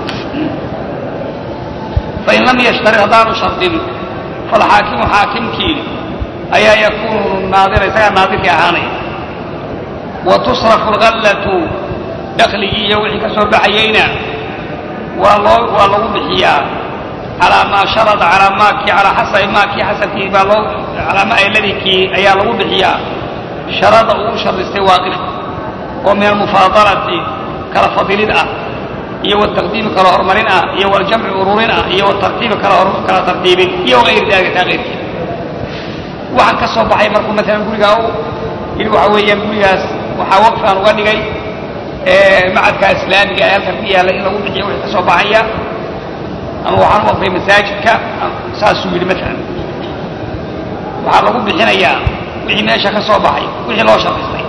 fain lam yashtarid haddaanu shardin falxaakimu xaakimkii ayaa yakuunu naadira isagaa naadirkii ahaanaya wa tusrafu alghallatu dakligii iyo wixii ka soo baxayeyna waa loo waa lagu bixiyaa calaa maa sharada calaa maakii calaa xasabi maakii xasabkii baa loo calaa ma aladikii ayaa lagu bixiyaa sharada uu u shardistay waaqifka oo min almufaadalati kala fadilid ah iyo wataqdiimi kala horumarin ah iyo waljamci ururin ah iyo watartiibi kala kala tartiibin iyo wagayri dalika taa keyrkii waxaan ka soo baxay markuu maalan gurigaa u yidhi waxa weeyaan gurigaas waxaa waqfaan uga dhigay macadka islaamiga ee halkan ku yaalla in lagu bixiyo wixii ka soo baxaya ama waxaan u waqfay masaajidka saasuu yidhi maalan waxaa lagu bixinayaa wixii meesha ka soo baxay wixii loo shardistay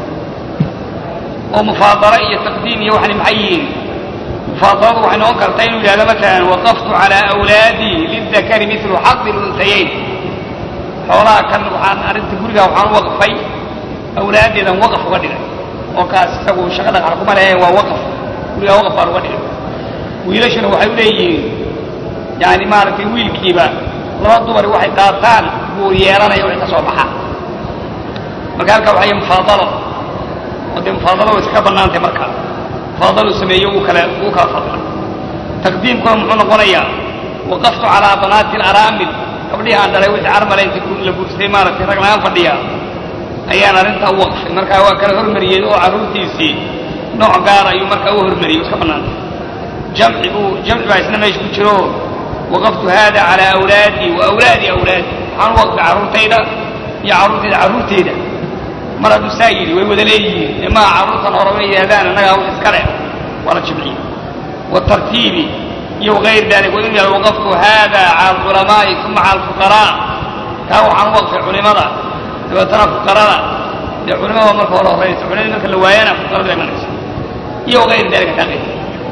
oo mufaadalo iyo taqdiim iyo waxani maxay yihiin mufaadaladu waxay noqon kartaa inuu yidhahdo maalan waqaftu calaa awlaadii lildakari milu xadi luntayayn xoolaha kan waxaan arrinta gurigaa waxaan u waqfay awlaaddeedan waqaf uga dhigay oo kaas isagu shaqa dhaqaal kuma leheen waa waqaf gurigaa waqaf baan uga dhigay wiilashuna waxay u leeyihiin yani maaragtay wiilkiiba laba dumari waxay qaataan buu yeelanaya wixii ka soo baxa marka halkaa waxay mufaadalo oo dee mufaadalo way iskaga bannaantay marka mufaadalo sameeyo uu kale uu kala fadla taqdiimkuna muxuu noqonayaa waqaftu calaa banaati alaraamil gabdhihi aan dhalay wixii carmale inta la guursaday maaragtay rag lagaan fadhiya ayaan arrintaa u waqfay markaa waa kala hormariyey oo carruurtiisii nooc gaar ayuu markaa u hormariyey iska bannaantay jamci buu jamci baa isna meesha ku jiro waqaftu hada calaa awlaadii wa awlaadi awlaadi waxaan u waqfay carruurtayda iyo carruurtayda carruurteyda mar hadduu saa yidhi way wada leeyihiin ee maa carruurtan hore way yidhahdaan annagaa wax iska leh waa la jimciyey waatartiibi iyo wagayr dalik wa in yal waqaftu hada cala alculamaa'i uma cala alfuqaraa taa waxaan u waqfay culimada dabeetana fuqarada dee culimada marka hore horeysa culimada marka la waayana fuqarada imanaysa iyo wagayr dalika taa qayr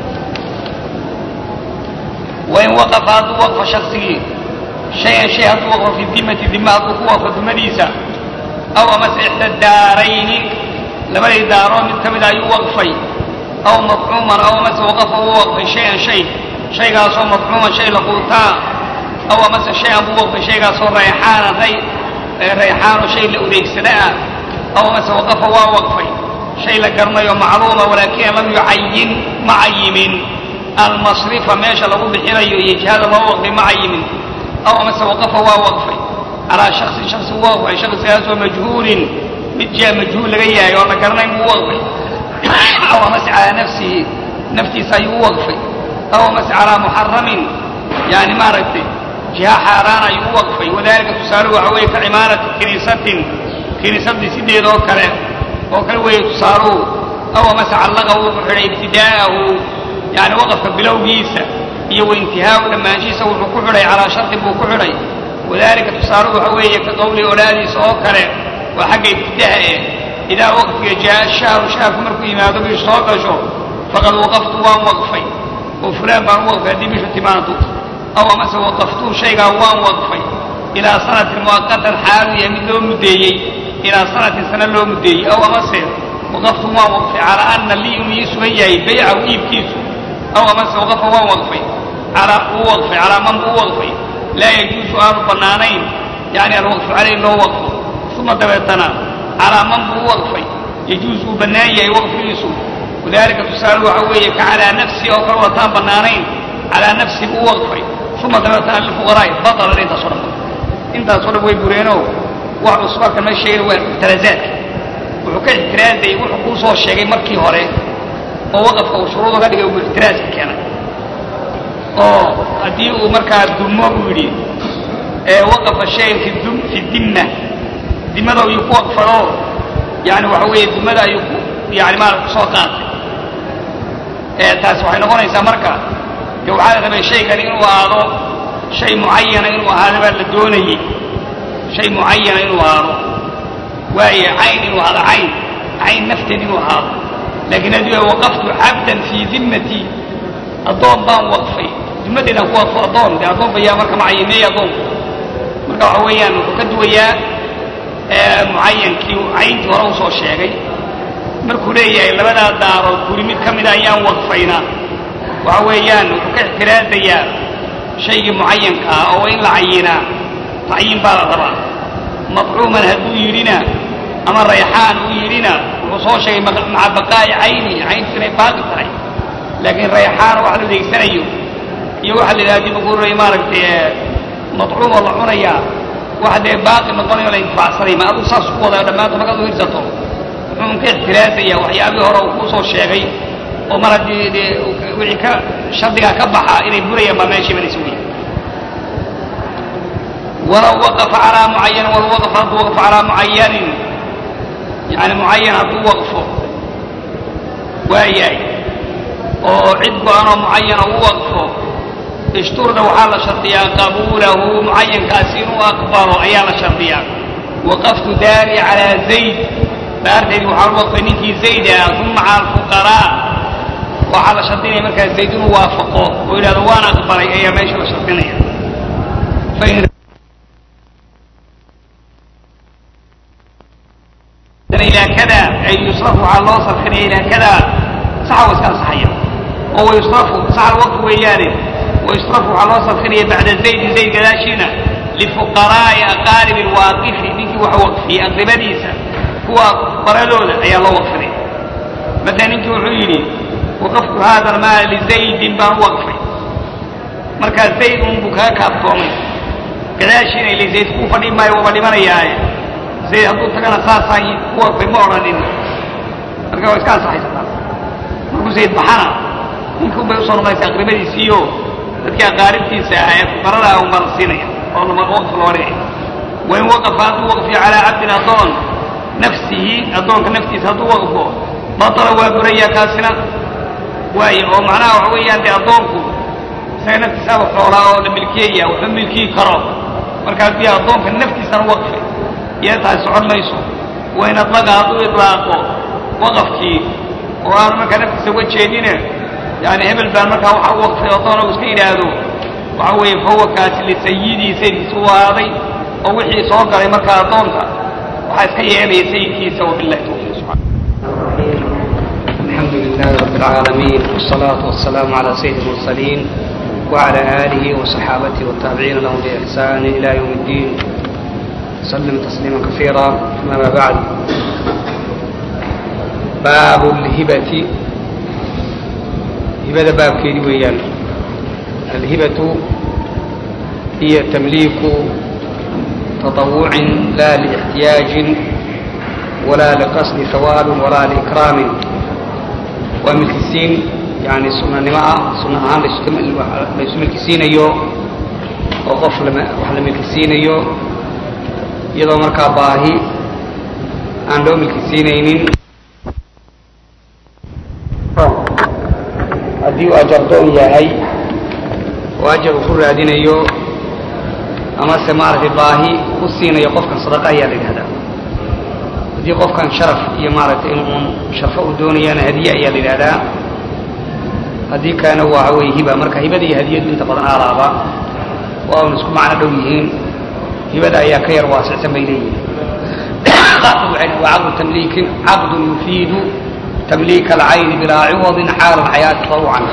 wain waqafa hadduu waqfo shaksigii shay-an shay hadduu waqfo fi dimati dima hadduu ku waqfo dimadiisa aw amase ixda daarayni labadii daaroo mid ka mid ayuu waqfay aw madcuuman aw amase waqafa uu waqfay shay-an shay shaygaasoo madcuuman shay la quutaa aw amase shay-an buu waqfay shaygaasoo rayxaanan ray rayxaanoo shay la udeegsada ah aw amase waqafa waa waqfay shay la garanayo macluuma walaakin lam yucayin ma cayimin almasrifa meesha lagu bixinayo iyo jihada loo waqfay ma cayimin aw amase waqafa waa waqfay calaa shaksin shaksi u waqfay shaksigaasoo majhuulin mid jia majhuul laga yahay oo la garanayn buu waqfay aw amase calaa nafsihi naftiisa ayuu u waqfay aw amase calaa muxaramin yani maaragtay jiha xaaraan ayuu u waqfay wadalika tusaaluhu waxa weeye ka cimaarati kiniisatin kiniisadii sideed oo kale oo kale weeye tusaaluhu aw amase callaqa wuxuu xidhay ibtidaa'ahu yani waqafka bilowgiisa iyo waintihaau dhammaanshihiisa wuxuu ku xidhay calaa shartin buu ku xidhay wadalika tusaaluhu waxa weeye ka qowli olaadiisa oo kale waa xagga ibtidaha eh idaa waqfiga jaa shahru shaharku markuu yimaado bishu soo gasho faqad waqaftu waan waqfay oo fulaan baan u waqfay haddii bishu timaado aw amase waqaftuu shaygaa waan waqfay ilaa sanatin muwaqatan xaalu yahay mid loo muddeeyey ilaa sanatin sana loo muddeeyey aw amase waqaftu waan waqfay calaa ana lii inuu ii sugan yahay baycahu iibkiisu aw amase waqafa waan waqfay calaa uu waqfay calaa man buu u waqfay laa yajuusu aanu bannaanayn yani alwaqfu caleyh loo waqfo uma dabeetana calaa man buu u waqfay yajuusu uu bannaan yahay waqfigiisu wadalika tusaale waxa weeye ka calaa nafsi oo kale wataan bannaanayn calaa nafsi buu u waqfay uma dabeetana lilfuqaraa'i batalan intaasoo dhan intaasoo dhan way bureenoo wax cusub halkan meesha sheegay waa ixtiraazaadka wuxuu ka ixtiraazayay wuxuu kuu soo sheegay markii hore oo waqafka uu shuruud uga dhigay uu ixtiraaska keenay oo haddii uu markaa dumo buu yidhi ee waqafa shayan fi dum fi dimma dimada ayuu ku waqfado yani waxa weeye dimada ayuu ku yani maarata kusoo qaatay ee taasi waxay noqonaysaa marka de waxaa la rabay shaygani inuu ahaado shay mucayana inuu ahaado baa la doonayey shay mucayana inuu ahaado waaye cayn inuu ahaado cayn cayn nafteed inuu ahaado laakiin haddii ay waqaftu cabdan fii dimmatii addoon baan waqfay dimmadeedaan ku waqfo addoon dee addoon bayaa marka macayineeya addoonku marka waxa weeyaan wuxuu ka duwayaa mucayankii cayntii hore usoo sheegay markuu leeyahay labadaa daarood guri mid ka mida ayaan waqfayna waxa weeyaan wuxuu ka ixtiraazayaa shaygii mucayanka ah oo in la cayinaa tacyiin baa la rabaa mafcuuman hadduu yidhina ama rayxaan uu yidhina wuxuu soo sheegay maca baqaa'i cayni cayntu inay baaqi tahay laakiin rayxaan wax la adeegsanayo iyo waxa la yidhaha dib ugu ray maaragtay madcuum oo la cunayaa wax dee baaqi noqonayo la intifaacsanay ma aduu saas ku wadayo dhammaantood markaad u hirsato wuxuu ka ixtiraazaya waxyaabihii hore uu kuu soo sheegay oo mar haddii dee wixii ka shardigaa ka baxa inay burayaan baa meesha imanaysa wey walaw waqafa calaa mucayanin walaw waqafa hadduu waqfo calaa mucayanin yani mucayan hadduu waqfo waayahay oo cid go-anoo mucayana u waqfo ishturda waxaa la shardiyaa qabuulahu mucayankaasi inuu aqbalo ayaa la shardiyaa waqaftu daari calaa zayd daarteedii waxaa lu waqfay ninkii zayd ah uma cala alfuqaraa waxaa la shardinaya markaa zayd inuu waafaqo oo yidhahdo waan aqbalay ayaa meesha la shardinaya ilaa kada ay yusrafu waxaa loo sarfinaya ilaa kada saxa wa iska ansaxaya oo wayusrafu saxa waqti weeyaane wayusrafu waxaa loo sarfinaya bacda zaydi zayd gadaashiina lifuqaraa'i aqaaribi alwaaqifi ninkii wax waqfiyey aqribadiisa kuwa baradooda ayaa loo waqfinaya مثلا ninkii wuxuu yidhi waqaftu hada almaal lizaydin baan u waqfay markaa zayd un buu kaga kaaftoomay gadaashiina ile zayd kuu fadhi maayo waaba dhimanayaaye zayd hadduu tagana saasaan ku waqfay ma odhanin marka waa iska ansaxaysataa markuu zayd baxana ninkii un bay usoo noqonaysa aqribadiisiiyo dadkii aqaaribtiisa ah ee fuqaradaa un baa la siinaya oo lama waqf loo dhigay wain waqafa hadduu waqfiyo calaa cabdin addoon nafsihi addoonka naftiisa hadduu waqfo batala waa burayaa kaasina waayo oo macnaha waxa weeyaan dee addoonku isaga naftiisaaba xoolaa oo la milkiyaya waxba milkiyi karo marka haddii addoonka naftiisana waqfay iyo tahay socon mayso wain adlaqa hadduu idlaaqo waqafkii oo aanu markaa naftiisa uga jeedine yani hebel baan markaa waxa u waqfay addoona uu iska yidhaahdo waxa weeye fahuwa kaasi lisayidii sayidkiisa u ahaaday oo wixii soo galay markaa addoonka waxaa iska yeelaya sayidkiisa wabillahi tawfiiq subxana الحمد لله رب العالمين والصلاة والسلام على سيد المرسلين وعلى آله وصحابته والتابعين لهم بإحسان إلى يوم الدين سلم تسليما كثيرا أما بعد باب الهبة هبة باب كيدي ويان الهبة هي تمليك تطوع لا لاحتياج ولا لقصد ثواب ولا لإكرام waa milkisiin yani sunanimo ah sunna ahaan laysu milkisiinayo oo qof wax la milkisiinayo iyadoo markaa baahi aan loo milkisiinaynin haddii uu ajardoon yahay oo ajar uu ku raadinayo amase maaragtay baahi ku siinayo qofkan sadaqa ayaa la yidhahdaa haddii qofkan sharaf iyo maaragtay in uun sharfo uu doonayaana hadiye ayaa la yidhahdaa haddii kalena waxa weeye hiba marka hibada iyo hadiyadu inta badan aalaaba waa un isku macno dhow yihiin hibada ayaa ka yar waasicsan bay leeyihiin waa caqdu tamliikin caqdun yufiidu tamliika alcayni bilaa ciwadin xaala alxayaati tawcan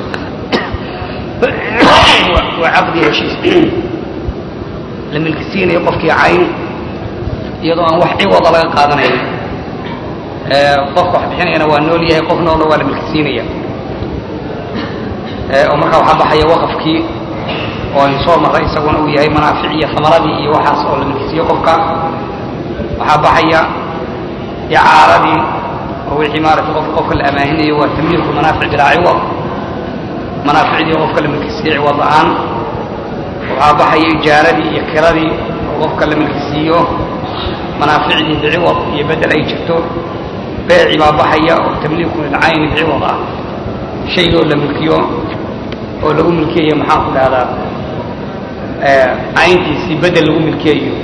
waa caqdi heshiis la milkisiinayo qofkii cayn iyadoo aan wax ciwada laga qaadanayn qofka wax bixinayana waa nool yahay qof noolna waa la milkisiinaya oo markaa waxaa baxaya waqafkii oo aynu soo marray isaguna uu yahay manaafic iyo hamaradii iyo waxaas oo la milkisiiyo qofka waxaa baxaya icaaradii oo wixii maaragtay qof qofka la amaahinayo waa tamliiku manaafic bilaa ciwad manaaficdii qofka la milkisiiyo ciwad la-aan waxaa baxaya ijaaradii iyo kiradii oo qofka la milkisiiyo manaaficdii biciwad iyo bedel ay jirto beeci baa baxaya oo tamliiku lilcayni biciwad ah shaygoo la milkiyo oo lagu milkiyayo maxaan ku dhahdaa cayntiisii bedel lagu milkiyayo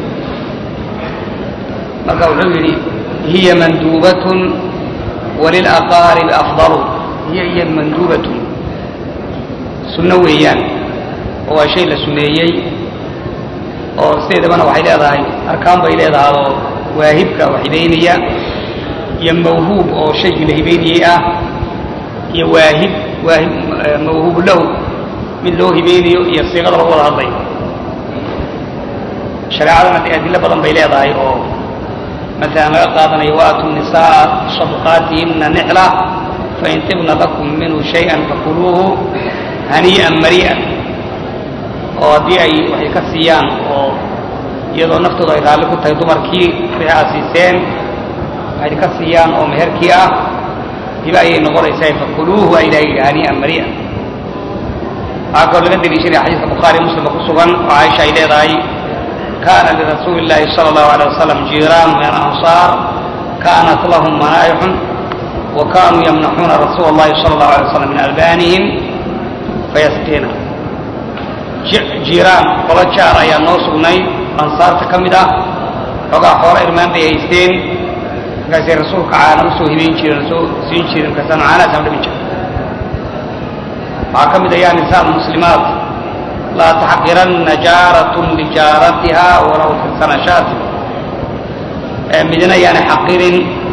marka wuxuu yidhi hiya manduubatun walilaqaaribi afdalu hiya iyo manduubatun sunno weeyaan oo waa shay la suneeyey oo sideedabana waxay leedahay arkaan bay leedahay oo waahibka wax hibaynaya iyo mawhuub oo shaygii la hibaynayey ah iyo waahib waahib mawhuubu lahu mid loo hibeynayo iyo siiqada lagu wada hadlayo shareecadana dee adilo badan bay leedahay oo maalan laga qaadanayo waatu nisaa sadqaatihina nixla fain tibna lakum minhu shay-an fakuluuhu hanii'an marii'an oo haddii ay waxay ka siiyaan oo iyadoo naftooda ay raalli ku tahay dumarkii wixii aad siiseen waxay ka siiyaan oo meherkii ah hiba ayay noqonaysaa fakuluuhu a ilaha yidhi hanii'an marii'an waxaa kaloo laga deliishanaya xadiiska bukhaari muslimka ku sugan oo caaisha ay leedahay kana lirasuuli llahi sala allahu alay wasalam jiiraanu min alansaar kanat lahum manaayixun wa kanuu yamnaxuuna rasuula allahi sala allahu alay wasalam min albaanihim fayasqiina jiiraan qolo jaar ayaa noo sugnay ansaarta ka mid ah xoogaa xoolo irmaan bay haysteen markaasay rasuulka caana usoo hibayn jireen soo siin jireen markaasaan caanahaasaan dhamin jira waxaa ka mid ah yaa nisaa muslimaat laa taxqiranna jaaratun lijaaratiha walaw fi sanashaati midna yaana xaqirin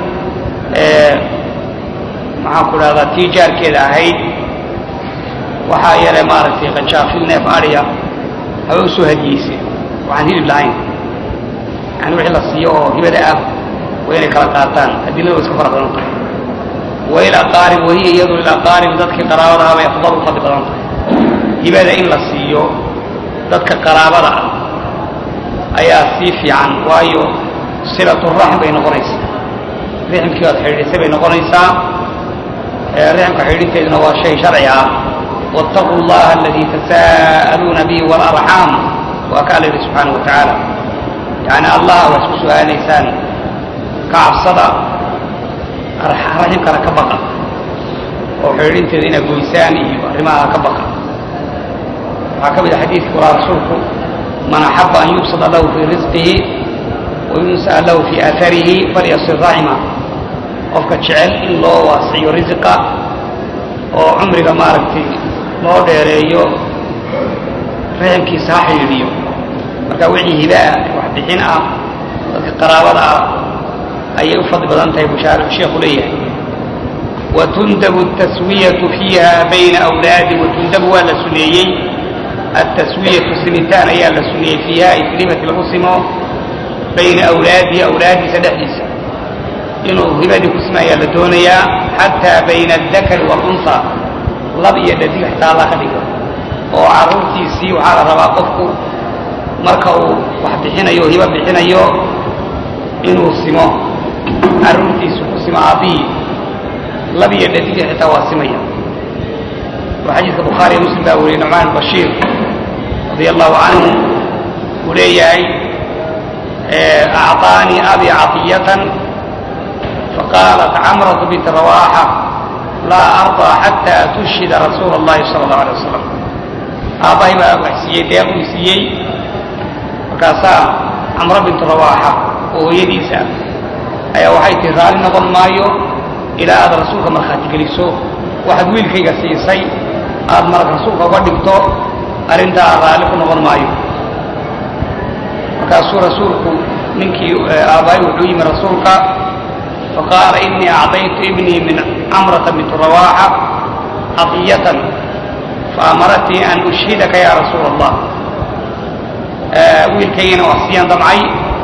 maxaan ku dhahdaa tii jaarkeeda ahayd waxaa yare maaragtay qajaafil neef adhiya haba usoo hadiyeysay waxaan hilib lahayn yani wixii la siiyo oo hibada ah waa inay kala qaataan adilada wa iska fara badan tahay wailaqaarib wahiya iyadu lilaqaarib dadkii qaraabadaha bay afdal u fadli badan tahay hibada in la siiyo dadka qaraabada ah ayaa sii fiican waayo silaturaxm bay noqonaysaa rixmkii oad xidhiidhisay bay noqonaysaa rixmka xidhiidhinteeduna waa shay sharci ah wاtaquu اllaha aladii tasaa'aluuna bihi wاlarxaam waa ka alla yidhi subxaana wa tacaala yani allah waa isku su-aalaysaan ka cabsada raximkana ka baqa oo xidhiidhinteeda inaad goysaan iyo arrimaha ka baqa waxaa ka mid a xadiidkii walaa rasuulku man axaba an yubsada lahu fii risqihi wayunsa'a lahu fii aaharihi falyasir raxima qofka jecel in loo waasiciyo risiqa oo cumriga maaragtay loo dheereeyo riximkiisa ha xidhiidhiyo marka wixii hibaa wax bixin ah dadka qaraabada ah ayay u fadli badan tahay bushaar sheekhu leeyahay watundabu taswiyatu fiiha bayna awlaadi watundabu waa la suneeyey التسوية سنتان ayaa la suneeyey فيiha ay filimati lagu simo bayna أwlaadihi أwlaadiisa dhexdiisa inuu hibadii ku sima ayaa la doonayaa xatىa bayna الذakri والأنثى lab iyo dhadig xataa alla ka dhigo oo caruurtiisii waxaa la rabaa qofku marka uu wax bixinayo hiba bixinayo inuu simo caruurtiisu ku simo aabihii lab iyo dhadig xitaa waa simaya oo xadiiska bukhaariyo muslim baa wariyey nucmaan bashiir radia allahu canhu uu leeyahay acطaanii abi caطiyatan faqaalat camratu bint rawaxa laa arضى xatى tushhida rasuula اllahi salى اllahu alيه wasalam aabbahay baa wax siiyey deeq uu siiyey markaasaa camro bintu rawaxa oo hooyadiisa ayaa waxay tihi raalli noqon maayo ilaa aad rasuulka markhaati geliso waxaad wiilkayga siisay aad marag rasuulka uga dhigto arrintaa raalli ku noqon maayo markaasuu rasuulku ninkii aabbahay wuxuu yimi rasuulka faqaala inii acطaytu ibnii min camrata bintu rawaxa caطiyatan faamaratnii an ushhidaka ya rasuula allah wiilkaygina wax siiyaan damcay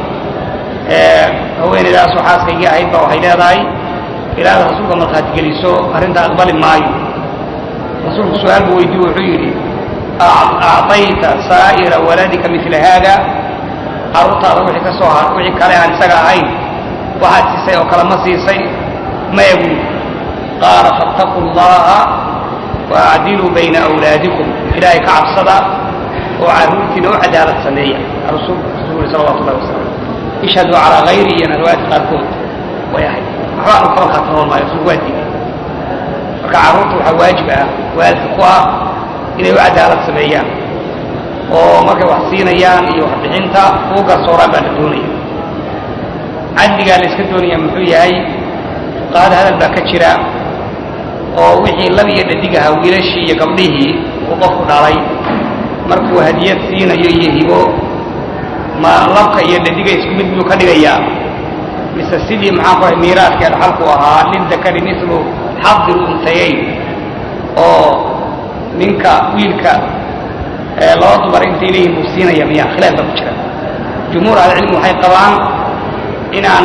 haweenaydaasoo xaaskaygii ahayd ba waxay leedahay ilaa aad rasuulka markhaati geliso arrintaa aqbali maayo rasuulku su-aal buu weydiye wuxuu yidhi acطayta saa'ira waladika mila haada carruurtaada wixii ka soo har wixii kale aan isaga ahayn waxaad siisay oo kale ma siisay maya buuli qaala faاtaquu اllaha waacdiluu bayna awlaadikum ilaahay ka cabsada oo carruurtiina u cadaalad sameeya rasuulku salawatu llahi wasalam ishhaduu calaa hayri iyona riwaayadka qaarkood way ahayd waxbaanu kaba kaatanoon maayo rasuulku waa diiday marka carruurta waxaa waajib ah waalidka ku ah inay u cadaalad sameeyaan oo markay wax siinayaan iyo waxbixinta uu garsooraan baa la doonaya cadligaa la iska doonaya muxuu yahay fuqahada hadal baa ka jira oo wixii lab iyo dhadig ahaa wiilashii iyo gabdhihii uu qofku dhalay markuu hadiyad siinayo iyo hibo ma labka iyo dhadiga isku mid buu ka dhigayaa mise sidii maxaan ku ahay miiraadka dhaxalku ahaa lildakari milu xadi luntayayn oo ninka wiilka laba dumar intay leeyihin buu siinaya miya khilaaf baa ku jira jumhuur ahlicilmi waxay qabaan inaan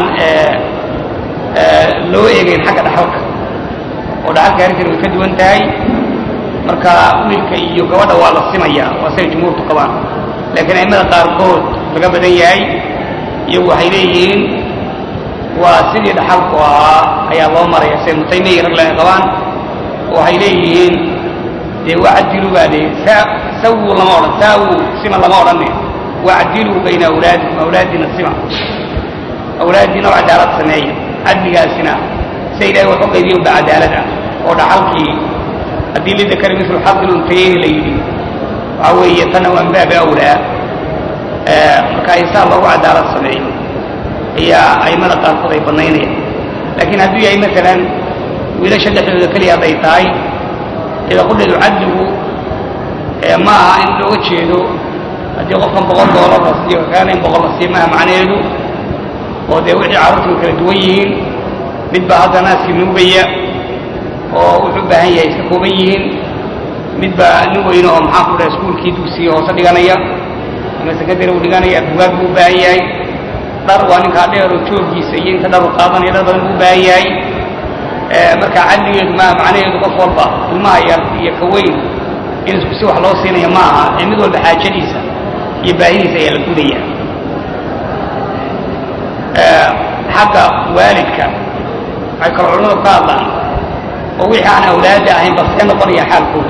loo eegayn xagga dhaxalka oo dhaxalka arrintan way ka duwan tahay marka wiilka iyo gabadha waa la simaya waa siday jumhuurtu qabaan laakiin aimada qaarkood laga badan yahay iyagu waxay leeyihiin waa sidii dhaxalku ahaa ayaa loo maraya siday mutaymiya rag laga qabaan waxay leeyihiin dee wacdilu baa de sawu lama odhan saawu sima lama odhanne wacdiluu bayna awlaadikum awlaadiina sima awlaadiina oo cadaalad sameeya cadligaasina sida ilahay wax u qaybiya unba cadaalad ah oo dhaxalkii haddii lidakari milu xaqil untayeyni la yidhi waxa weeye tana waa baabi awlaa marka insaan loogu cadaalad sameeyo ayaa aimada qaarkood ay banaynayaan laakiin hadduu yahay maalan wiilasha dhexdooda keliya hadday tahay ida qudheedu cadligu ma aha in looga jeedo haddii qofkan boqol doolar la siiyo kaana in boqol la siiyo maaha macnaheedu oo dee wixii carruurtu way kala duwan yihiin mid baa hadda naaskii nuugaya oo wuxuu u baahan yahay iska kooban yihiin mid baa nin weyne oo maxaan ku dhaha iskuulkii dugsiga hoose dhiganaya ama sekondary u dhiganaya bugaag buu u baahan yahay dhar waa ninkaa dheeroo joogiisa iyo inta dhar u qaadanaya dhar badan buu u baahan yahay marka cadligeedu maa macnaheedu qof walba ilmaha yar iyo ka weyn in isku si wax loo siinaya ma aha ee mid walba xaajadiisa iyo baahidiisa ayaa la gudaya xagga waalidka waxay kalo culamadu ka hadlaan oo wixii aan awlaada ahayn ba see noqonaya xaalkooda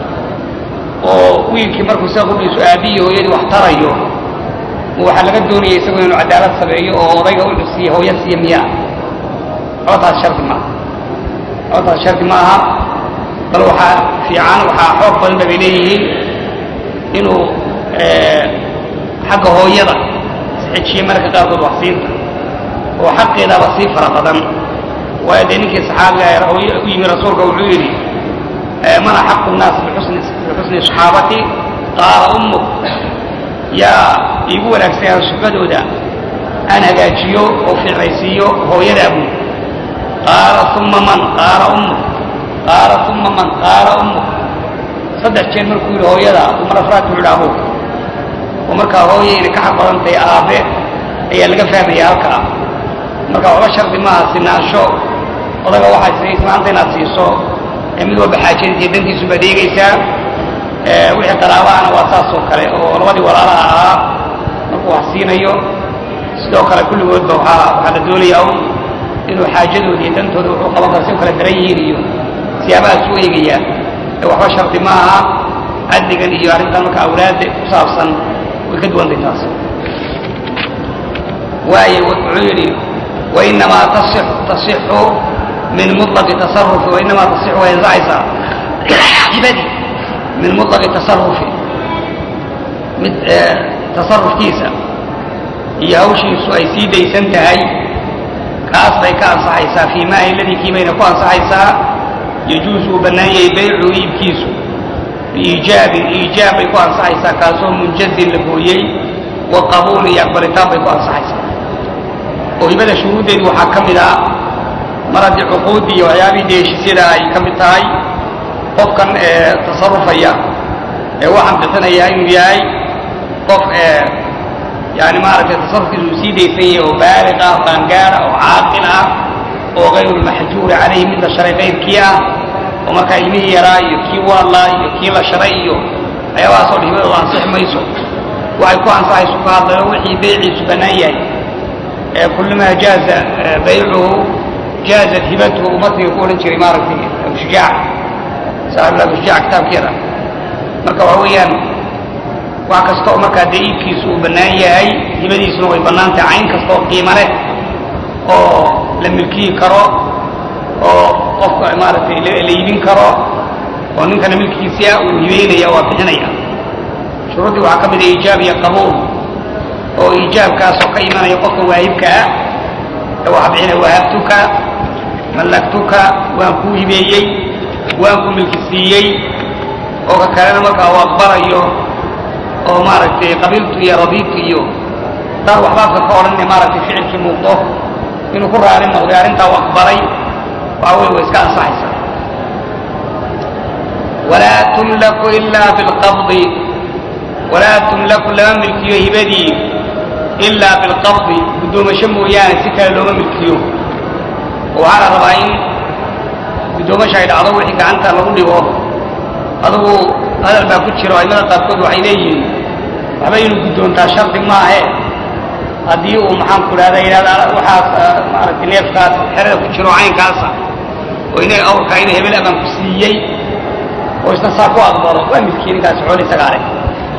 oo wiilkii markuu sida qudhiisu aabbiyi hooyadii wax tarayo ma waxaa laga doonaya isagoo inuu cadaalad sameeyo oo odayga u siiya hooya siiya miyaa codtaas shardi maaha codtaas shardi ma aha bal waxaa fiican waxaa xoog badan ba bay leeyihiin inuu xagga hooyada isxejiye mararka qaarkood waxsiinta oo xaqeedaaba sii fara badan waayo dee ninkii saxaabiga hooye u yimi rasuulka wuxuu yidhi man axaqu nnaas bixusni saxaabati qaala ummuk yaa iigu wanaagsanayaan suxbadooda aan hagaajiyo oo fiicnaysiiyo hooyadaa buud qaala uma man qaala ummuk qaala uma man qaala ummuk saddex jeer markuu yidhi hooyada umar afraad buu yidhi abuuk oo markaa hooya inay ka xaq badan tahay aabe ayaa laga fahmaya halkaa marka waxba shardi maaha sinaansho odaga waxaad sinaysa maanta inaad siiso ee mid walba xaajadiisa iyo dantiisu baad eegaysaa wixii qaraabahana waa saas oo kale oo labadii walaalaha ahaa markuu wax siinayo sidoo kale kulligoodba waxaa waxaa la doonayaa un inuu xaajadooda iyo dantooda wuxuu qaban kara si u kala daran yihiin iyo siyaabahaas u eegaya ee waxba shardi ma aha cadligan iyo arrintan marka awlaadda ku saabsan way ka duwantay taas waayo wuxuu yidhi wainamaa tasixu min mulaqi tasarufi wainamaa tasixu way ansaxaysaa hibadii min mulaqi tasarufi mid tasarufkiisa iyo hawshiisu ay sii daysan tahay kaas bay ka ansaxaysaa fii maahi ladii kii bayna ku ansaxaysaa yajuusu uu bannaan yahay baycu iibkiisu biiijaabin iijaab bay ku ansaxaysaa kaasoo munjazin la gooyey wa qabuul iyo aqbalitaan bay ku ansaxaysaa oo hibada shuruuddeedu waxaa ka mid ah mar haddii cuquuddii iyo waxyaabihii dee heshiisyada ay ka mid tahay qofkan ee tasarufaya ee waxaan bixinaya inuu yahay qof ee yani maaragtay tasarufkiisu uu sii daysan yahay oo baaliq ah oo qaangaara oo caaqil ah oo kayrulmaxjuuri calayhi mid la sharay qayrkii ah oo markaa ilmihii yaraa iyo kii waallaa iyo kii la sharay iyo waxyaabahaasoo dhan hibadooda ansixi mayso waxay ku ansaxayso ka hadlayo wixii beyciisu bannaan yahay ee kullumaa jaaza baycuhu jaazat hibatuhu ummaddiga ku odhan jiray maaragtay abushujaac saaxibul abushujaac kitaabkeeda marka waxa weeyaan wax kasta oo markaa dee iibkiisu uu bannaan yahay hibadiisuna way bannaan tahay cayn kasta oo qiimo leh oo la milkiyi karo oo qofka maaragtay la iibin karo oo ninkana milkiisia uu hibeynaya waa bixinaya shuruuddii waxaa ka mid a iijaab iyo qabuul oo iijaabkaasoo ka imanaya qofka waahibka ah ee waxa bixinaya wahabtuka mallaktuka waan kuu hibeeyey waan ku milki siiyey oo ka kalena markaa uu aqbalayo oo maaragtay qabiiltu iyo radiibtu iyo dar waxbaadka ka odhan maaragtay ficilkii muuqdo inuu ku raali noqday arrintaa u aqbalay waxa wey way iska ansaxaysaa walaa tumlaku ilaa bilqabdi walaa tumlaku lama milkiyo hibadii ilaa bilqabdi guddoomasho mooyaane si kale looma milkiyo oo waxaa la rabaa in guddoomasha ay dhacdo wixii gacanta lagu dhigo adugu hadal baa ku jiro aimada qaarkood waxay leeyihiin waxba inuu guddoontaa shardi maahe haddii uu maxaan ku dhahda yidhahda waxaas maaragtay neefkaas xerada ku jiro caynkaasa oo ina awrkaa ina hebel abaan ku siiyey oo isna saa ku aqbalo waa milkii ninkaasi xooli isagaa leh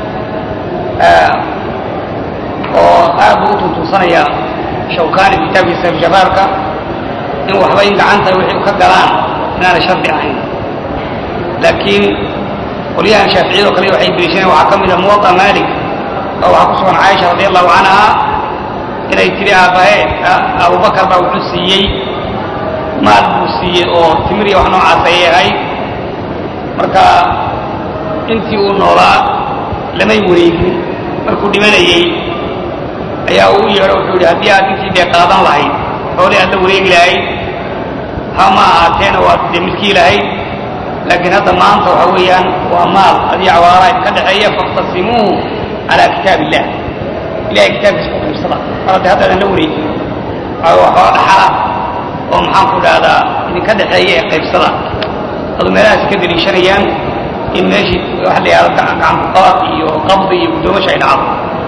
oo aad buu u tuntuusanaya shawkaani kitaabkiisa jabaarka in waxba in gacanta wixii u ka galaan inaanay shardi ahayn laakiin qolyahan shaaficiyado kale waxay deliishaneen waxaa ka mid a muwaطa malik oo waxaa ku sugan caaisha radi allahu canha inay tidhi aabbahe abubakar baa wuxuu siiyey maal buu siiyey oo timir iyo wax noocaas ayay ahayd marka intii uu noolaa lamay wareegin markuu dhimanayey ayaa uu yeedho wuxuu yidhi haddii aad intii dee qaadan lahayd xoolii aad la wareegi lahayd ha ma ahaateena waad dee milkii lahayd laakiin hadda maanta waxa weeyaan waa maal adii cawaara idka dhexeeya faktasimuuhu calaa kitaab illah ilahay kitaabkiisa ku qiibsada mar hadda haddaadan la wareegin waxaa dhaxala oo maxaan ku dhahdaa idinka dhexeeya ee qaybsada adu meelahaas ka deliishanayaan in meeshii waxa la yidhahdo gacankuqaad iyo qabdi iyo guddoomasha ay dhacdo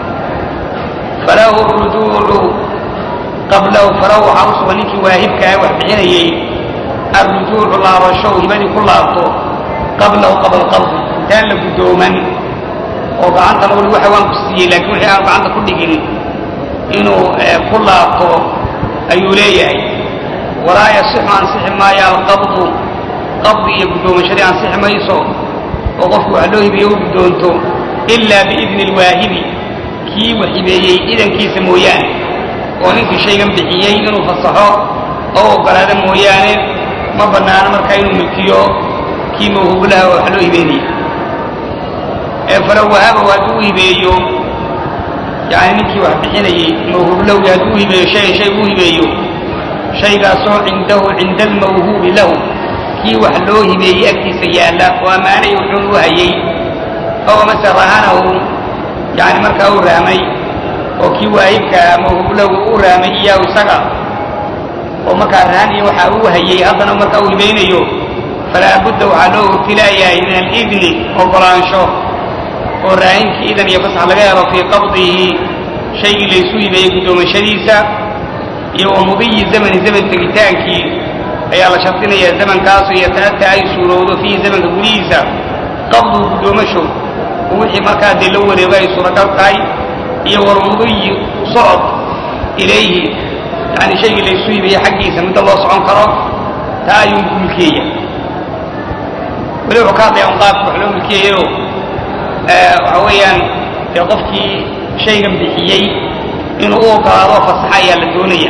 falahu rujuucu qablahu falahu waxaa u sugan ninkii waahibka ah wax bixinayey arrujuucu laabasho hibadii ku laabto qablahu qabla qabdi intaan la guddooman oo gacanta lagu waxa waan ku siiyey laakiin wixii aan gacanta ku dhigin inuu ku laabto ayuu leeyahay walaa yasixu ansixi maayo alqabdu qabdi iyo guddoomashadii ansixi mayso oo qofku wax loo hibeeye u guddoonto ilaa biidni alwaahibi kii wax hibeeyey idankiisa mooyaane oo ninkii shaygan bixiyey inuu fasaxo oo oggolaado mooyaane ma bannaano markaa inuu milkiyo kii mawhuublaha oo wax loo hibeynaya ee falow wahaba hadduu u hibeeyo yani ninkii wax bixinayey mawhuublowgi hadduu u hibeeyo shayan shay uu hibeeyo shaygaasoo cindahu cinda almawhuubi lahu kii wax loo hibeeyey agtiisa yaalla oo ammaanay wuxuun u hayey oo mase rahanahu yani markaa u rahmay oo kii waahibkaa mawhuublahu u rahmay iyaahu isaga oo markaa rahan iyo waxa uu hayey haddana markaa uu hibaynayo falaa budda waxaa loo ibtilaayahay min alidni oggolaansho oo raahinkii idan iyo fasax laga helo fii qabdihi shaygii laysu hibeeyey guddoomashadiisa iyo wa mudiyi zamani zaman tegitaankii ayaa la shardinayaa zamankaasoo yata'ata ay suurowdo fiihi zamanka gudihiisa qabduhu guddoomasho oo wixii markaa dee loo wareego ay suuragal tahay iyo walmudiyi socod ilayhi yani shaygii laysu hibeeyey xaggiisa midda loo socon karo taa ayuu milkeeya weli wuxuu ka hadlaya un qaabka wax loo milkeeyayo waxa weeyaan dee qofkii shaygan bixiyey inuu u ogolaado fasaxa ayaa la doonaya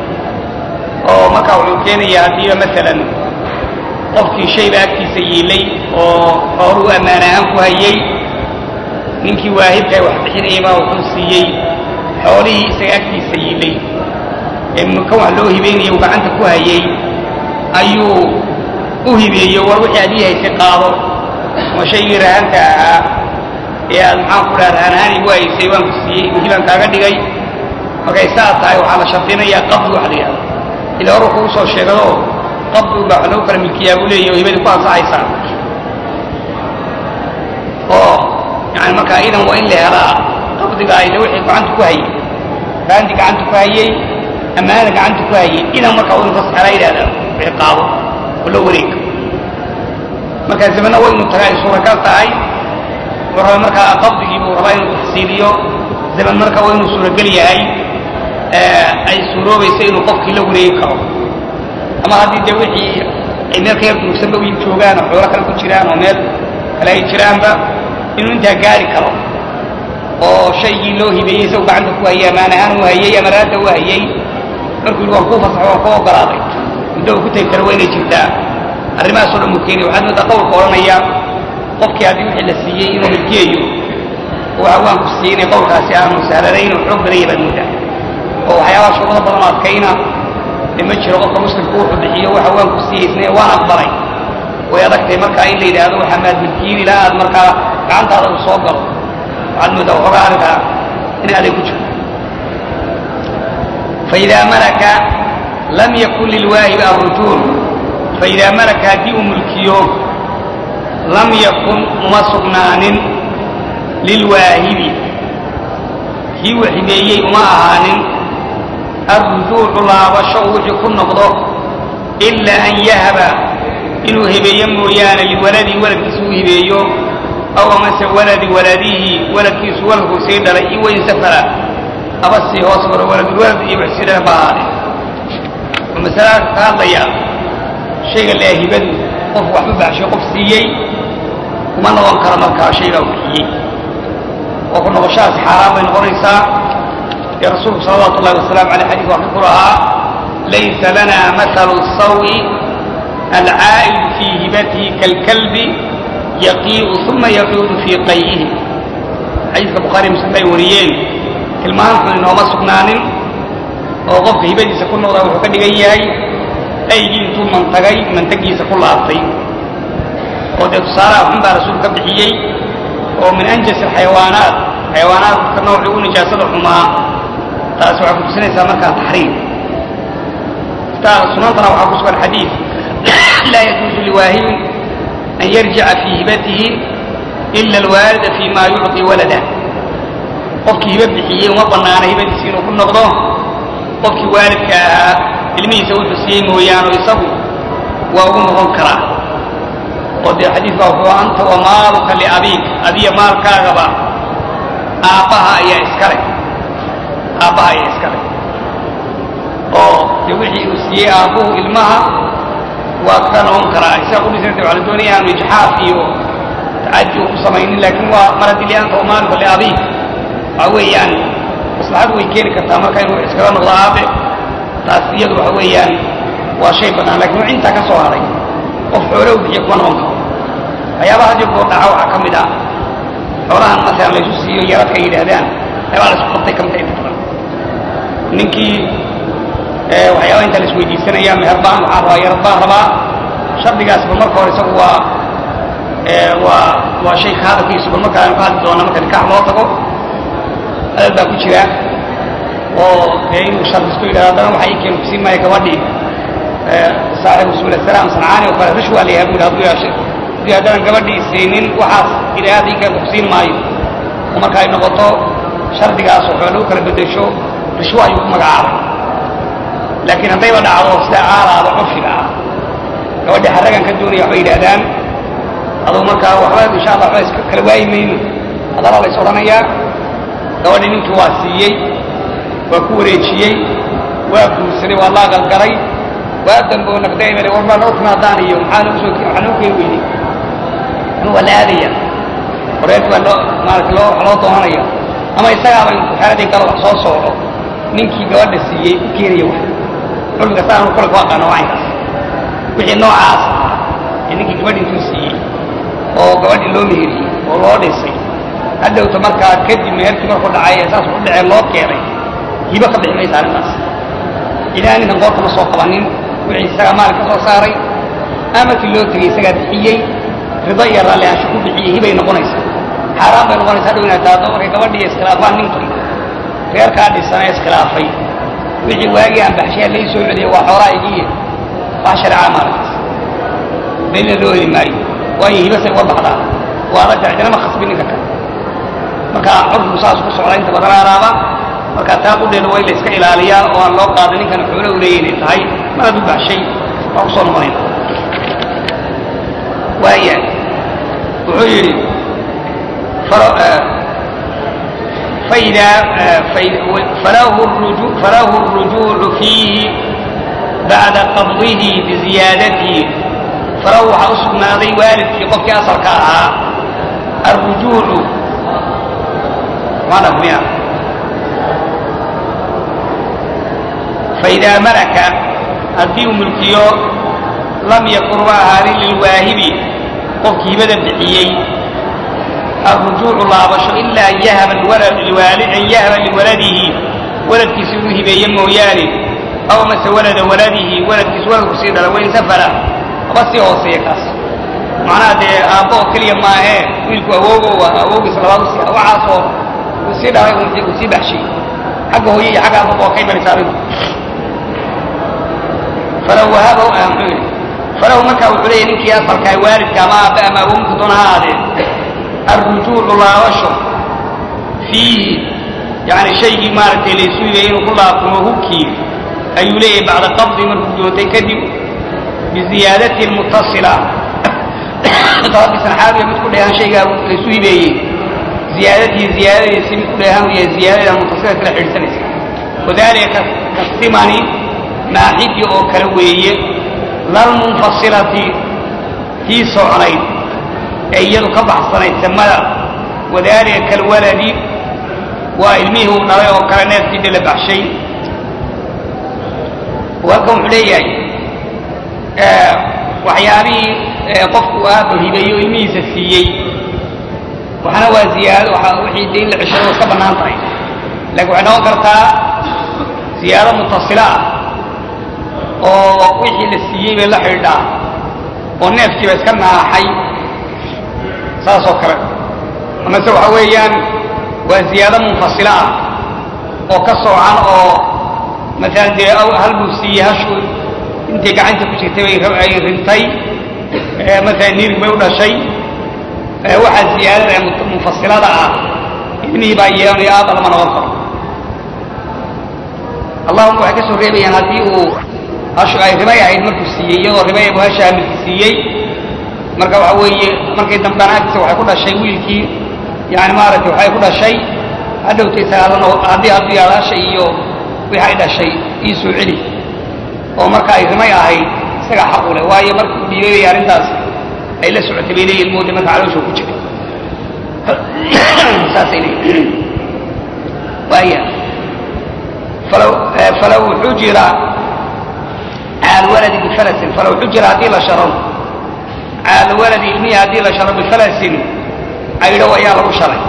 oo markaa wuxuu keenayaa haddiiba masalan qofkii shayba agtiisa yiilay oo xooluu ammaan ahaan ku hayey ninkii waahibkaa wax bixinayay baa wuxuu siiyey xoolihii isaga agtiisa yiilay ee kan wax loo hibeynaya uu gacanta ku hayey ayuu u hibeeyo war wixii adii haysay qaado ama shaygii rahanta ahaa ee aad maxaan ku dhaha rahan ahaan igu haysay waan ku siiyey hibaan kaaga dhigay markay saa tahay waxaa la shardinayaa qabdi wax la yidhahdo ila horu kugu soo sheegado qabdigu baa wax lagu kala milkiyaa buu leeyahy oo hibadii ku ansaxaysaa oo yani markaa idan waa in la helaa qabdiga ayda wixii gacanta ku hayay raanti gacanta ku hayey ammaanada gacanta ku hayey idan markaa waa inu tasxelaa yidhahda wixii qaado oo la wareega markaa zamana waa inuu tagaa ay suuragal tahay wuxuu rabaa markaa qabdigii buu rabaa inuu taxsiiliyo zaman marka waa inuu suuragal yahay ay suuroobaysa inuu qofkii la wareegi karo ama haddii dee wixii ay meel ka yar durugsanba u joogaan oo xoolo kale ku jiraan oo meel kale ay jiraanba inuu intaa gaari karo oo shaygii loo hibeeyey isagu gacanta ku hayay amaan ahaan u hayey ama raadda u hayey markuu yidhi waan kuu fasaxo waan kuu ogolaaday muddo uu ku tegi karo waa inay jirtaa arrimahaasoo dhan buu keenaya waxaad moodaa qowlka odhanaya qofkii haddii wixii la siiyey inuu milkiyayo oo waxa waan ku siiyey inay qowlkaasi aanu sahlanayn oo xoog badan yahay baad moodaa oo waxyaabaha shuruudo badan oo adkayna dee ma jiro qofka muslimku wuxuu bixiyo waxa waan ku siiyeysnay waan aqbalay way adagtahay markaa in la yidhaahdo waxaa maad milkiyin ilaa aad markaa gacantaada uu soo galo waxaad moodaa waxoogaa arrinkaa in aday ku jirto faidaa malaka lam yakun lilwaahibi arrujuul faidaa malaka haddii uu mulkiyo lam yakun uma sugnaanin lilwaahibi kii uu hibeeyey uma ahaanin arrujuucu laabasho uu wixii ku noqdo ilaa an yahaba inuu hibeeyo mooyaane liwaladii waladkiisa uu hibeeyo aw amase waladi waladihi waladkiisu waladkuu sii dhalay iyo wain safara aba sii hoos maro waladulwalad iyo wax sii dhala ba ahaade wuxuu masalada ka hadlayaa shayga lea hibadu qof waxba baxshay qof siiyey kuma noqon karo markaa shaygaa uu bixiyey oo ku noqoshahaas xaaraan bay noqonaysaa dee rasuulku salawaatu ullahi wasalaamu aleyh xadiis waa ka ku lahaa laysa lana mathalu sawi alcaa'idu fii hibatihi kaalkalbi yaqii'u uma yacuudu fii qay'ihi xadiiska bukhaari muslim bay wariyeen tilmaantu inooma sugnaanin oo qofka hibadiisa ku noqdaa wuxuu ka dhigan yahay aygii intuu mantagay mantagiisa ku laabtay oo dee tusaalaha xun baa rasuul ka bixiyey oo min anjas alxayawaanaat xayawaanaadka noocii u nijaasada xumaa taas waxay ku tusinaysaa markaa taxriim sunantana waxaa ku sugan xadiid laa yajuuzu liwaahibin an yarjica fii hibatihi ila alwaalida fi ma yucطi walada qofkii hiba bixiyey uma banaana hibadiisi inuu ku noqdo qofkii waalidka ahaa ilmihiisa wuxuu siiyey mooyaane isagu waa ugu noqon karaa oo dee xadiidka wuxuu anta wa maaluka liabiik adiya maalkaagaba aabbaha ayaa iska leh aabbaha ayaa iska leh oo dee wixii uu siiyey aabbuhu ilmaha waa ka noqon karaa isaga kudhisanta waxaa la doonaya aanu ijxaaf iyo tacadi uu ku samaynin laakiin waa mar haddii lianta wa maaluka liabiik waxa weeyaan maslaxadu way keeni kartaa marka inuu iskaga noqdo aabe taas iyadu waxa weeyaan waa shay bannaan lakin wixii intaa ka soo haray qof xoole u bixiya kuma noqon karo waxyaabaha hadii koo dhaca waxaa ka mid ah xoolahan masalan laysu siiyo yaradka ay yidhaahdaan waxyaabaa la isku qabtay ka mid ah inta badan ninkii waxyaaba inta la isweydiisanaya meher baan waxaan rabaa yarad baan rabaa shardigaasba marka hore isagu waa waa waa shay ka hadalkiisu bal marka aynu ka hadli doona marka nikaax loo tago hadal baa ku jira oo dee inuu shardisto yidhahdo haddana waxa ii keenu kusiin maayo gabadhii saaxibu subul asalaam sancaani oo kale rishwaa la yahay bu yidhi hadduu yeeshay haddii haddana gabadhii siinin waxaas ilaahay ii keenu kusiin maayo oo marka ay noqoto shardigaas oo xoole u kala bedesho rishwa ayuu ku magacaabay laakiin haddayba dhacdo sida aalaada curfiga ah gabadhii xaragan ka doonaya waxbay yidhahdaan aduu markaa waxba insha allah waxba iska kala waayi mayno hadala la is odhanayaa gabadhii ninkii waa siiyey waa ku wareejiyey waa guursaday waa la aqalgalay waa dambo naqdaymale war baa noo timaadaan iyo maxaa nagu soo waxaa noo keeni weynay anu waa la aadaya horeed waa loo maarata loo wax loo doonanaya ama isagaaba intuu xeeladii galo wax soo socdo ninkii gabadha siiyey u keenaya wax culmiga saanu kule ku aqaano wacaynkaas wixii noocaas ah ee ninkii gabadhi intuu siiyey oo gabadhii loo meheriyey oo loo dhisay haddowta markaa kadib meherkii markuu dhacay ee saas u dhacee loo keenay hibo ka bixi maysa arrintaas ilaa ninkan qoorta ma soo qabanin wixii isagaa maal ka soo saaray ama kii loo tegey isagaa bixiyey rido iyo raalli aansho ku bixiyey hibay noqonaysaa xaaraan bay noqonaysaa hadhow inaad taado markay gabadhii iskhilaafaan ninkii reerkaa dhisan ee iskhilaafay wixii waagii aan baxshay lay soo celiyey waa xoolaa igiiye wax shareecaa maalintaas belina loo heli maayo waayo hibasay uga baxdaa waa la cidinama khasbi ninka kale marka curfigu saas ku socda inta badan araaba marka taa qudheeda waa in la iska ilaaliyaa oo aan loo qaada ninkan xoolo u leeya inay tahay mana du baxshay waa kusoo noqonayn waaya wuxuu yidhi فإذا فله الرجوع, فله الرجوع فيه بعد قبضه بزيادته فله حسن ذي والد في قفك أصل كاها الرجوع ماذا هنا فإذا ملك الدين ملكيو لم يكن هذه للواهب قفك بدأ بحيي الرجوع لابش إلا أن يهب الولد لوالد أن يهب لولده ولد كسوه بين موياني أو مس ولد ولده ولد كسوه كسيد لوين سفر بس هو سيكاس معناه ده أبو كل ما هي ويلكو أوجو وأوجو صلى الله عليه وسلم وعاصو وسيد عليه وسيد بحشي حقه هي حق أبو كيف نسابه فلو وهبه أهم فلو مكا وحليه نكي أصل كاي والد كما أبا ما ممكن دون هذا الرجوع لاوشه فيه يعني شيء مارك ليسوي إنه كلها كمهوكي أي ليه بعد قبض من رجوتي كذب بزيادة المتصلة طبعا سنحاول يمت كلها شيء ليسوي بيه زيادته زيادة يسمي كلها وهي زيادة المتصلة في الحرسة وذلك كالثمن ناحية أو كروية لا المنفصلة في صعنين iyadu ka baxsanayd samada wadaalika kalwaladi waa ilmihii uu dhalay oo kale neefkii dhala baxshay halkan wuxuu leeyahay waxyaabihii qofku aaba hibeeyo ilmihiisa siiyey waxna waa ziyaado wixii de in la ceshado iska bannaan tahay laakiin waxay noqon kartaa ziyaado mutasila ah oo wixii la siiyey bay la xidhiidhaa oo neefkiiba iska naaxay saas oo kale amase waxa weeyaan waa ziyaado munfasila ah oo ka soocan oo maalan dee hal buu siiyey hashu intay gacanta ku jirtay bay ay rintay maalan nirig bay u dhashay waxaa ziyaadada ee munfasilada ah ibnihii baa yeelanaya aaba lama noqon karo allahuma waxay ka soo reebayaan haddii uu hashu ay ribay ahayd markuu siiyey iyadoo ribay buu hasha hamilki siiyey marka waxa weeye markay dambana agtiisa waxay ku dhashay wiilkii yani maaragtay waxay ku dhashay hadhowtay sagaalano haddii hadduu yaalaasha iyo wixii ay dhashay ii soo celi oo marka ay rimay ahayd isagaa xaq u leh waayo markii uu dhiibayay arrintaas ay la socotay bay leeyihin mooda marka calooshoo ku jiray saasay leeyihin waaya falaw falaw xujira cala alwaladi bifalasin falaw xujira haddii la sharo cala alwaladi ilmihi haddii la sharo bifalasin caydho ayaa lagu sharay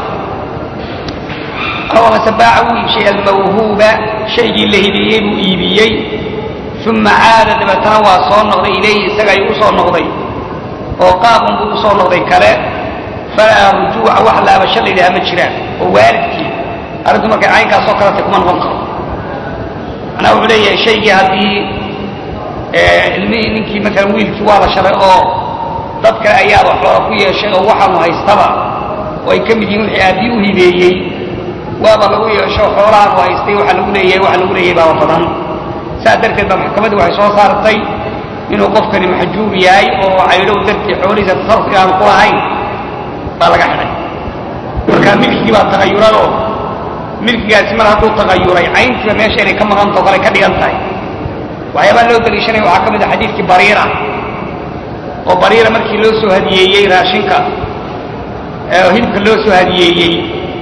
aw amase baaca wuu iibshay almawhuuba shaygii la hibeeyey buu iibiyey uma caada dabeetana waa soo noqday ilayhi isaga ayuu usoo noqday oo qaabun buu usoo noqday kale falaa rujuuca wax laabasho la yidhaha ma jiraan oo waalidkii arrintu markay caynkaasoo kaleta kuma noqon karo macnaha wuxuu leeyahay shaygii haddii ilmihii ninkii maalan wiilkii waa la sharay oo dad kale ayaaba xoola ku yeeshay oo waxaanu haystaba oo ay ka mid yihiin wixii aabbii u hibeeyey waaba lagu yeesho xoolahaanu haystay waxa lagu leeyahay waxa lagu leeyahay baaba badan saas darteed ba maxkamadii waxay soo saartay inuu qofkani maxjuub yahay oo caydhow dartii xoolihiisa tasarruf inaanu ku lahayn baa laga xidhay marka milkigii baa tagayuradoo milkigaasi mar hadduu tagayuray cayntiiba meesha inay ka maqantao kale ka dhigan tahay waxyaabaa loo daliishanaya waxaa ka mid a xadiidkii bariira oo bariira markii loo soo hadiyeeyey raashinka hilibka loo soo hadiyeeyey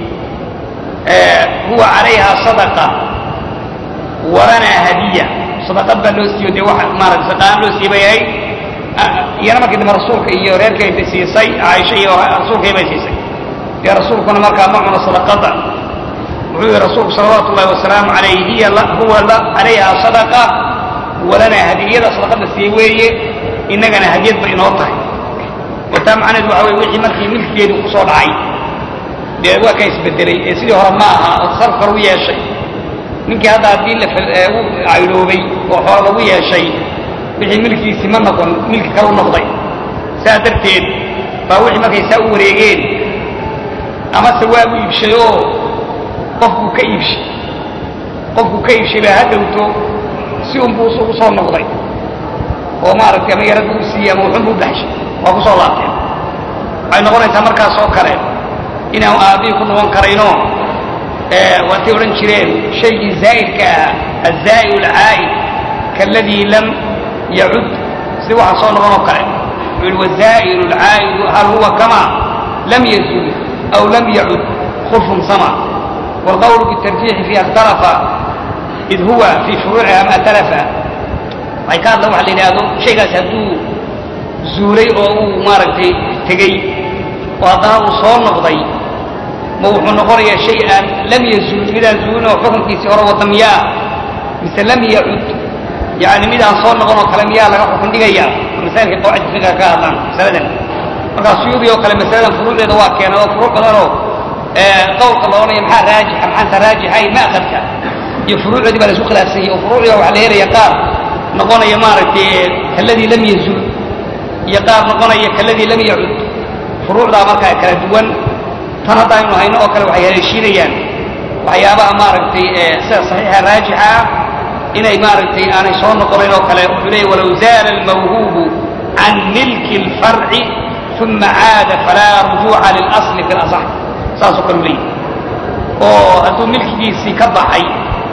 huwa calayha sadaqa walanaa hadiya sadaqad baa loo siiyo dee wax maarata saqaan loo siiyey bay ahayd iyana markii dambe rasuulka iyo reerkay bay siisay caaisha iyo rasuulkay bay siisay dee rasuulkuna markaa ma cuno sadaqada wuxuu yihi rasuulku salawaatu ullahi wasalaamu calayh hiya huwa calayha sadaqa walanaa hadiyada sadaqada siiyey weeye innagana hadiyad bay inoo tahay wataa macnaheedu waxa weye wixii markii milkigeedu kusoo dhacay dee waa ka isbedelay ee sidii hore ma aha oo sarf kale u yeeshay ninkii hadda haddii la u caydhoobay oo xoolo lagu yeeshay wixii milkiisii ma noqon milki kale u noqday saa darteed baa wixii markay saa u wareegeen amase waabu iibshay oo qofkuu ka iibshay qofkuu ka iibshay baa hadhowto si unbuu u soo noqday oo maaragtay ama yarad buu siiyey ama wuxun buu baxshay waa ku soo laabteen waxay noqonaysaa markaas oo kale inaan aabihii ku noqon karayno waatay odhan jireen shaygii zaa'idka ah azaa'i alcaa'id kaaladii lam yacud si waxaa soo noqon oo kale wuxuu yihi wazaa'ilu alcaa'idu hal huwa kama lam yazul aw lam yacud khulfun sama waalqawlu bitarjiixi fiiha ikhtalafa id huwa fii furuuciha ma talafa waxay ka hadla waxa la yidhaahdo shaygaas hadduu zuulay oo uu maaragtay tegey oo haddana uu soo noqday ma wuxuu noqonayaa shay aan lam yazul midaan zuulin oo xukunkiisii hore wada miyaa mise lam yacud yani midaan soo noqon oo kale miyaa laga xukun dhigaya masailka qawaacid fiqiga ka hadlaan masaladan markaa suyuudi oo kale masaladan furuucdeeda waa keena oo furuuc badanoo qowlka la odhanaya maxaa raajixa maxaansa raajixay ma'khadka iyo furuucdoodii baa la isku khilaafsan yahay oo furuucdiga waxaa la helaya qaar noqonaya maaragtay kaladii lam yazul iyo qaar noqonaya kaladii lam yacud furuucdaa markaa kala duwan tan hadda aynu hayno oo kale waxay haleeshiinayaan waxyaabaha maaragtay sida saxiixa raajixa ah inay maaragtay aanay soo noqonayn oo kale wuxuu leeyay walow zaala almawhuubu can milki اlfarci uma caada falaa rujuuca lilasli fi lasax saasoo kale u leeyahy oo hadduu milkigiisii ka baxay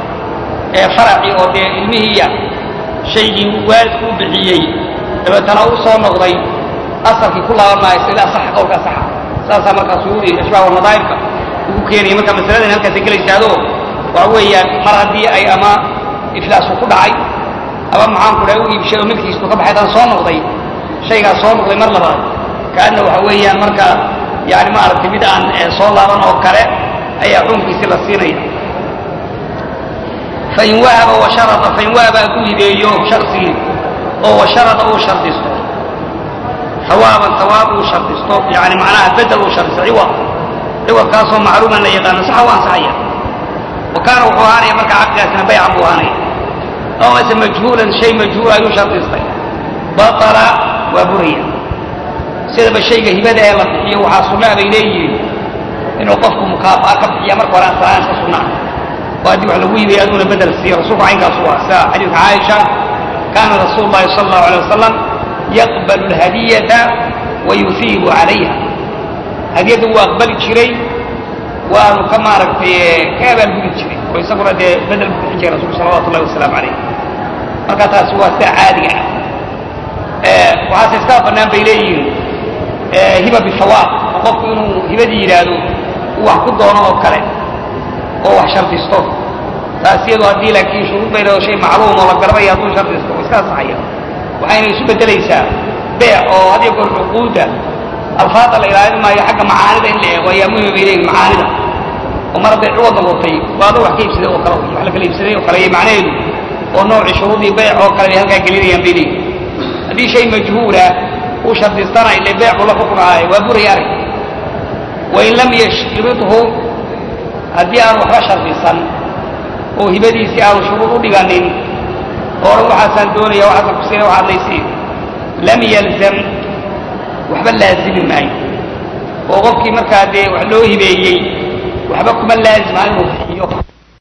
ee faracii oo dee ilmihiiya shaygii waalidku u bixiyey dabeetana u soo noqday asalkii ku laaban maayo sida asaxa qowlka asaxa saasaa markaa suyuudi ashbaah wanadaa'irka ugu keenaya marka masaladan halkaasay gelaysaado waxa weeyaan mar haddii ay ama iflaasu ku dhacay ama maxaanku dhaha u iibshay oo milkiistu ka baxay haddana soo noqday shaygaas soo noqday mar labaad kaadna waxa weeyaan marka yani maaragtay mid aan soo laaban oo kale ayaa xukunkiisii la siinaya fain wahaba washarada fain wahaba hadduu hibeeyo shaksigii oo washarada uu shardisto hawaaban hawaab uu shardisto yani macnaha bedel uu shardisto ciwad ciwadkaasoo macluuman la yaqaano saxa u ansaxaya wa kaana wuxuu ahaanaya marka caqdigaasina baycan buu ahaanaya aw mase majhuulan shay majhuul ayuu shardistay batala waa buraya sidaba shayga hibada ee la bixiyo waxaa sunnaa bay leeyihiin inuu qofku mukaafa'a ka bixiya marka hore aslaan iska sunnaa oo haddii wax lagu hibaya aduuna bedel siiyo rasuulku caynkaasu waa sida xadiidka caaisha kaana rasuulu llahi sala allahu alay wasalam yaqbalu alhadiyata wa yufiibu calayha hadiyadda wuu aqbali jiray waanu ka maaragtay ka abaalgudi jiray oo isaguna dee bedel ku bixin jiray rasulku salawatu llahi wasalaamu calayh marka taasi waa sida caadiga ah waxaase iskaa bannaan bay leeyihiin hiba bihawaab oo qofku inuu hibadii yidhaahdo uu wax ku doono oo kale oo wax shardisto taas iyadu haddii laakiin shuruud bay leedo shay macluum oo la garanaya hadduu shardisto oo iska ansaxaya waxayna isu beddelaysaa beec oo hadiyo goor cuquudda alfaada la ilaalin maayo xagga macaanida in la eego ayaa muhima bay leeyihin macaanida oo mar hadday ciwad noqotay waa adoo wax ka iibsaday oo kale wax la kala iibsaday oo kale iyo macnaheedu oo noocii shuruudii beec oo kale bay halkaa gelinayaan bay leeyihin haddii shay majhuula uu shardistana ile beecu la xukm ahaay waa buraya arag wain lam yashridhu haddii aanu waxba shardisan oo hibadiisii aanu shuruud u dhiganin oran waxaasaan doonaya waxaasaan kusiina waxaad laysiin lam yalzam waxba laazimi maayo oo qofkii markaa dee wax loo hibeeyey waxba kuma laazima inuu bixiyo